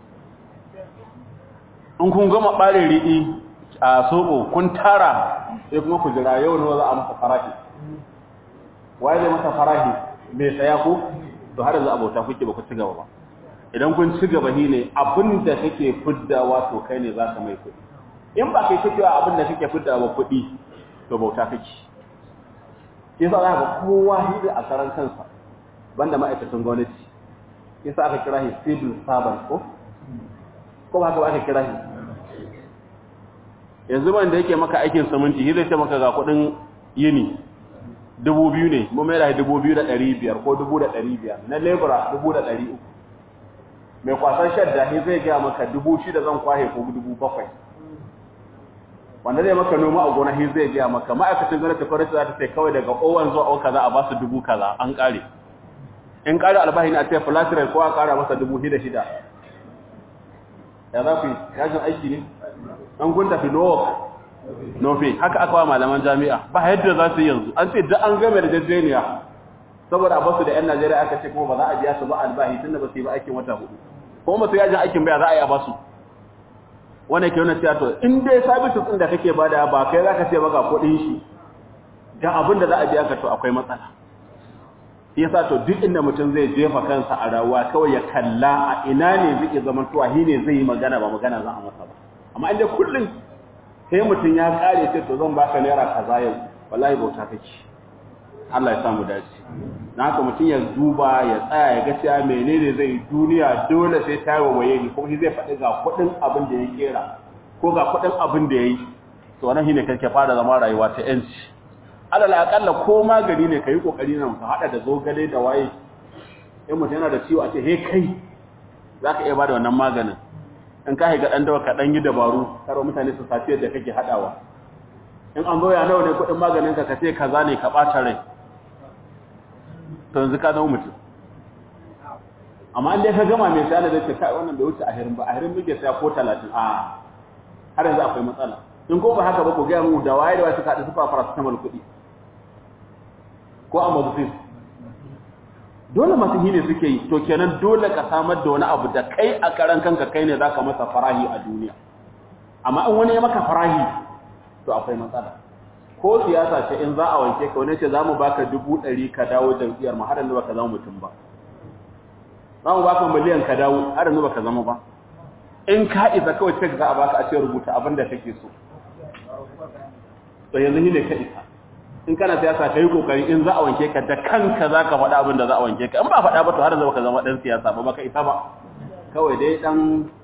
in kun gama ɓare riɗi a soko kun tara sai kuma ku jira yau ne za a masa farahi waye zai masa farahi mai saya ko to har yanzu abota kuke ba ku ci gaba ba idan kun ci gaba shi ne abin da kake fiddawa to kai ne za ka mai kuɗi in ba kai kake abin da kake fiddawa kuɗi to bauta kake shi sa za ka kowa hidi a karan kansa banda ma'aikatan gwamnati shi sa aka kira shi civil servant ko ko ba haka ba aka kira shi yanzu ban da yake maka aikin saminti shi zai ce maka ga kuɗin yini dubu biyu ne mu mai da dubu biyu da ɗari biyar ko dubu da ɗari biyar na lebura dubu da ɗari uku mai kwasan shadda shi zai gaya maka dubu shida zan kwahe ko dubu bakwai wanda zai maka noma a gona shi zai gaya maka ma'aikacin gwamnati faransa za ta ce kawai daga owan zuwa o kaza a ba su dubu kaza an ƙare in ƙare albahi ne a ce filatirai ko a ƙara masa dubu shida shida ya za ku yi yajin aiki ne an kun tafi no nofe haka aka wa malaman jami'a ba yadda za su yi yanzu an ce da an game da jajjeniya saboda basu da yan Najeriya aka ce kuma ba za a biya su ba albahi tunda ba su yi ba aikin wata hudu kuma ba su yajin aikin baya za a yi a basu wanda ke wani cewa to in dai sabisu din da kake bada ba kai zaka ce ba ga kuɗin shi ga abin da za a biya ka to akwai matsala yasa to duk inda mutum zai jefa kansa a rawa kawai ya kalla a ina ne zai zama to shi ne zai yi magana ba magana za a masa ba amma inda kullum sai mutum ya kare ce to zan baka naira kaza yau wallahi bauta kake Allah ya samu dace na haka mutum ya duba ya tsaya ya ga cewa menene zai duniya dole sai ta waye ni kuma shi zai faɗi ga kuɗin abin da ya kera ko ga kuɗin abin da ya yi to wannan shine kake fara zama rayuwa ta yanci alal akalla ko magani ne kai kokari nan ka hada da zogale da waye in mutum yana da ciwo a ce he kai zaka iya bada wannan maganin in ka haiga dan dawa ka dan yi dabaru karo mutane su safiyar da kake hadawa in an zo ya nawa ne kuɗin maganin ka ka ce kaza ne ka ɓata rai to yanzu ka zama mutum amma inda ka gama mai sayar da ce kai wannan bai wuce a hirin ba a hirin muke saya ko talatin a har yanzu akwai matsala in ko ba haka ba ku gaya mu da waye da waye suka haɗu suka fara su tamal kuɗi ko a mazufin dole masu hine suke yi to kenan dole ka samar da wani abu da kai a karan kanka kai ne za ka masa farahi a duniya amma in wani ya maka farahi to akwai matsala ko siyasa ce in za a wanke ka wani ce za mu baka dubu ɗari ka dawo jam'iyyar mu har yanzu baka zama mutum ba za mu baka miliyan ka dawo har yanzu baka zama ba in ka isa kawai cek za a baka a ce rubuta abin da kake so to yanzu ne ka isa in kana siyasa ka yi kokari in za a wanke ka da kanka za ka faɗa abin da za a wanke ka in ba faɗa ba to har yanzu baka zama ɗan siyasa ba baka isa ba kawai dai ɗan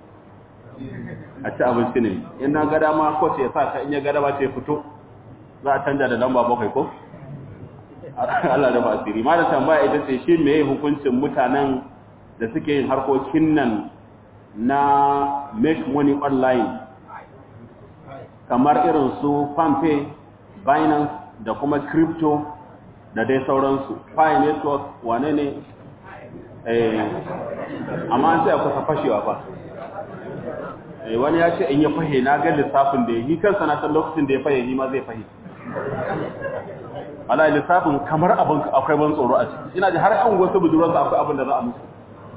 a ci abinci ne in na gada ma ko ce sa ka in ya gada ba ce fito za a canja da lamba bakwai ko Allah da ba asiri ma da tambaya ita ce shi me hukuncin mutanen da suke yin harkokin nan na make money online kamar irin su Palmpay Binance da kuma crypto da dai sauransu pi network wane ne eh amma an sai kusa fashewa ba eh wani ya ce in ya fahe na ga lissafin da yi kansa na san lokacin da ya fahe ni ma zai fahe ala lissafin kamar abin akwai ban tsoro a ciki ina ji har an wasu budurarsa akwai abin da za a musu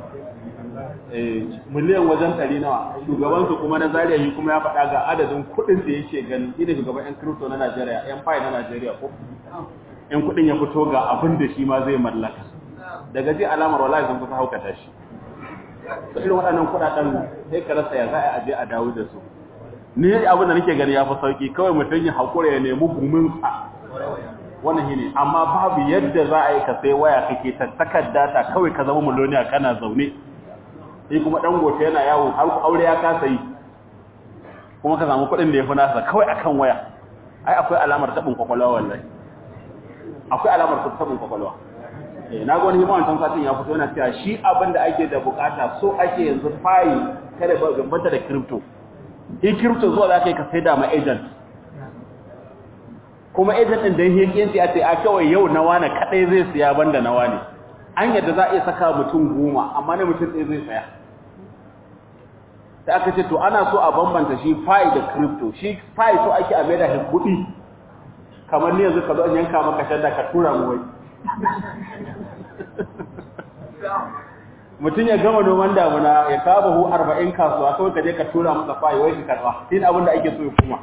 miliyan wajen ɗari nawa shugabansu kuma na zariya yi kuma ya faɗa ga adadin kuɗin da yake gani shi ne shugaban 'yan kirito na najeriya 'yan fayi na najeriya ko in kuɗin ya fito ga abin da shi ma zai mallaka daga ji alamar wala sun kusa haukata shi da irin waɗannan kuɗaɗen sai ka rasa ya za a aje a dawo da su ni abin da nake gani ya fi sauki kawai mutum ya haƙura ya nemi guminsa wannan shi ne amma babu yadda za a yi ka sai waya kake ta takarda ta kawai ka zama miloniya kana zaune sai kuma dan gote yana yawo har aure ya kasa yi kuma ka samu kuɗin da ya fi nasa kawai akan waya ai akwai alamar tabin kwakwalwa wallahi akwai alamar tabin kwakwalwa eh na ga wani hima wancan satin ya fito yana cewa shi abin da ake da bukata so ake yanzu fayi kada ba gambata da crypto shi crypto zuwa za ka yi ka sai da ma agent kuma agent din da yake yin sai a kawai yau na wani kadai zai siya banda na wani an yadda za a iya saka mutum goma amma na mutum ɗaya zai tsaya da aka ce to ana so a bambanta shi fa'i da crypto shi fa'i so ake a mai da kuɗi kamar ni yanzu ka zo an yanka maka shadda ka tura mu wai mutum ya gama noman damuna ya kawo bahu arba'in kasuwa kawai ka je ka tura masa fa'i wai ka karɓa shi ne abin da ake so ya kuma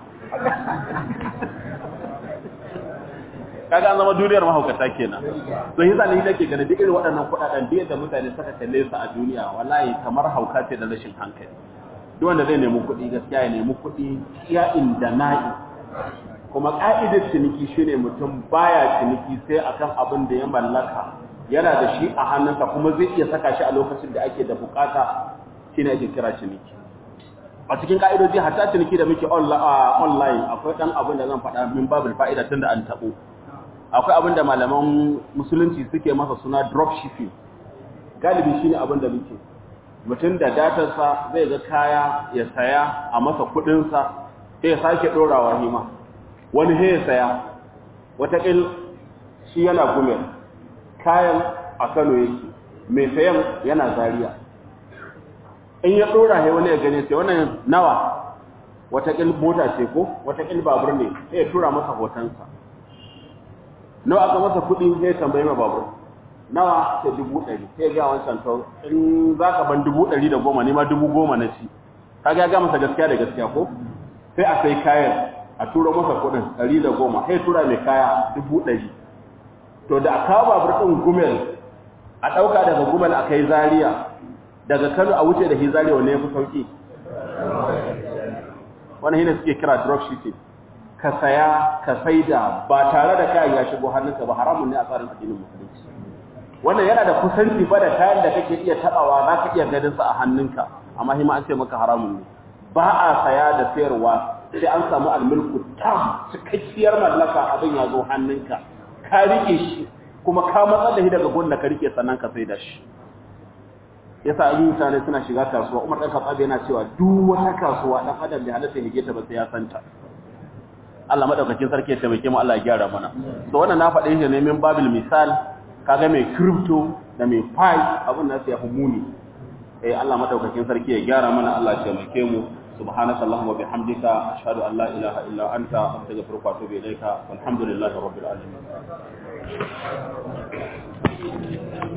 kaga an zama duniyar mahaukata kenan to yasa ne nake ganin duk irin waɗannan kuɗaɗen da yadda mutane suka kalle su a duniya wallahi kamar hauka ce da rashin hankali duk wanda zai nemi kuɗi gaskiya ya nemi kuɗi iya inda na'i kuma ka'idar ciniki shine mutum baya ciniki sai akan abin da ya mallaka yana da shi a hannunsa kuma zai iya saka shi a lokacin da ake da bukata shine ake kira ciniki a cikin ka'idoji hatta ciniki da muke online akwai dan abin da zan faɗa min babul fa'ida tunda an tabo akwai abin da malaman musulunci suke masa suna dropshipping galibi shine abin da muke mutum da datarsa zai ga kaya ya saya a masa kudinsa sai ya sake dorawa hima wani sai ya saya watakil shi yana gumel kayan a kano yake mai sayan yana zariya in ya dora sai wani ya gane sai wannan nawa watakil mota ce ko watakil babur ne sai ya tura masa hotonsa nawa aka masa kuɗi sai tambayi ma babur nawa ta dubu ɗari sai ga wancan to in za ka ban dubu ɗari da goma ne ma dubu goma na ci kaga ya ga masa gaskiya da gaskiya ko sai a sai kayan a turo masa kuɗin ɗari da goma sai tura mai kaya dubu ɗari to da a kawo babur ɗin gumel a ɗauka daga gumel a kai zaria daga kano a wuce da shi zaria wanne ya fi sauƙi wani hina suke kira dropshipping ka saya ka saida ba tare da kayan ya shigo hannunka ba haramun ne a tsarin addinin musulunci wannan yana da kusanci ba da kayan da kake iya tabawa za ka iya ganin sa a hannunka amma hima an ce maka haramun ne ba a saya da sayarwa sai an samu almulku tam cikakkiyar mallaka abin ya zo hannunka ka rike shi kuma ka matsar da shi daga gun da ka rike sannan ka saida shi yasa abin mutane suna shiga kasuwa umar ɗan katsabi yana cewa duk wata kasuwa ɗan adam bai halatta ya ta ba sai ya santa Allah madaukakin sarki ya taimake mu Allah ya gyara mana to wannan na faɗe shi ne min babil misal kaga mai crypto da mai pi abun nan sai ya fi muni eh Allah madaukakin sarki ya gyara mana Allah ya taimake mu subhanaka allahumma bihamdika ashhadu an la ilaha illa anta astaghfiruka wa atubu ilaika walhamdulillahi rabbil alamin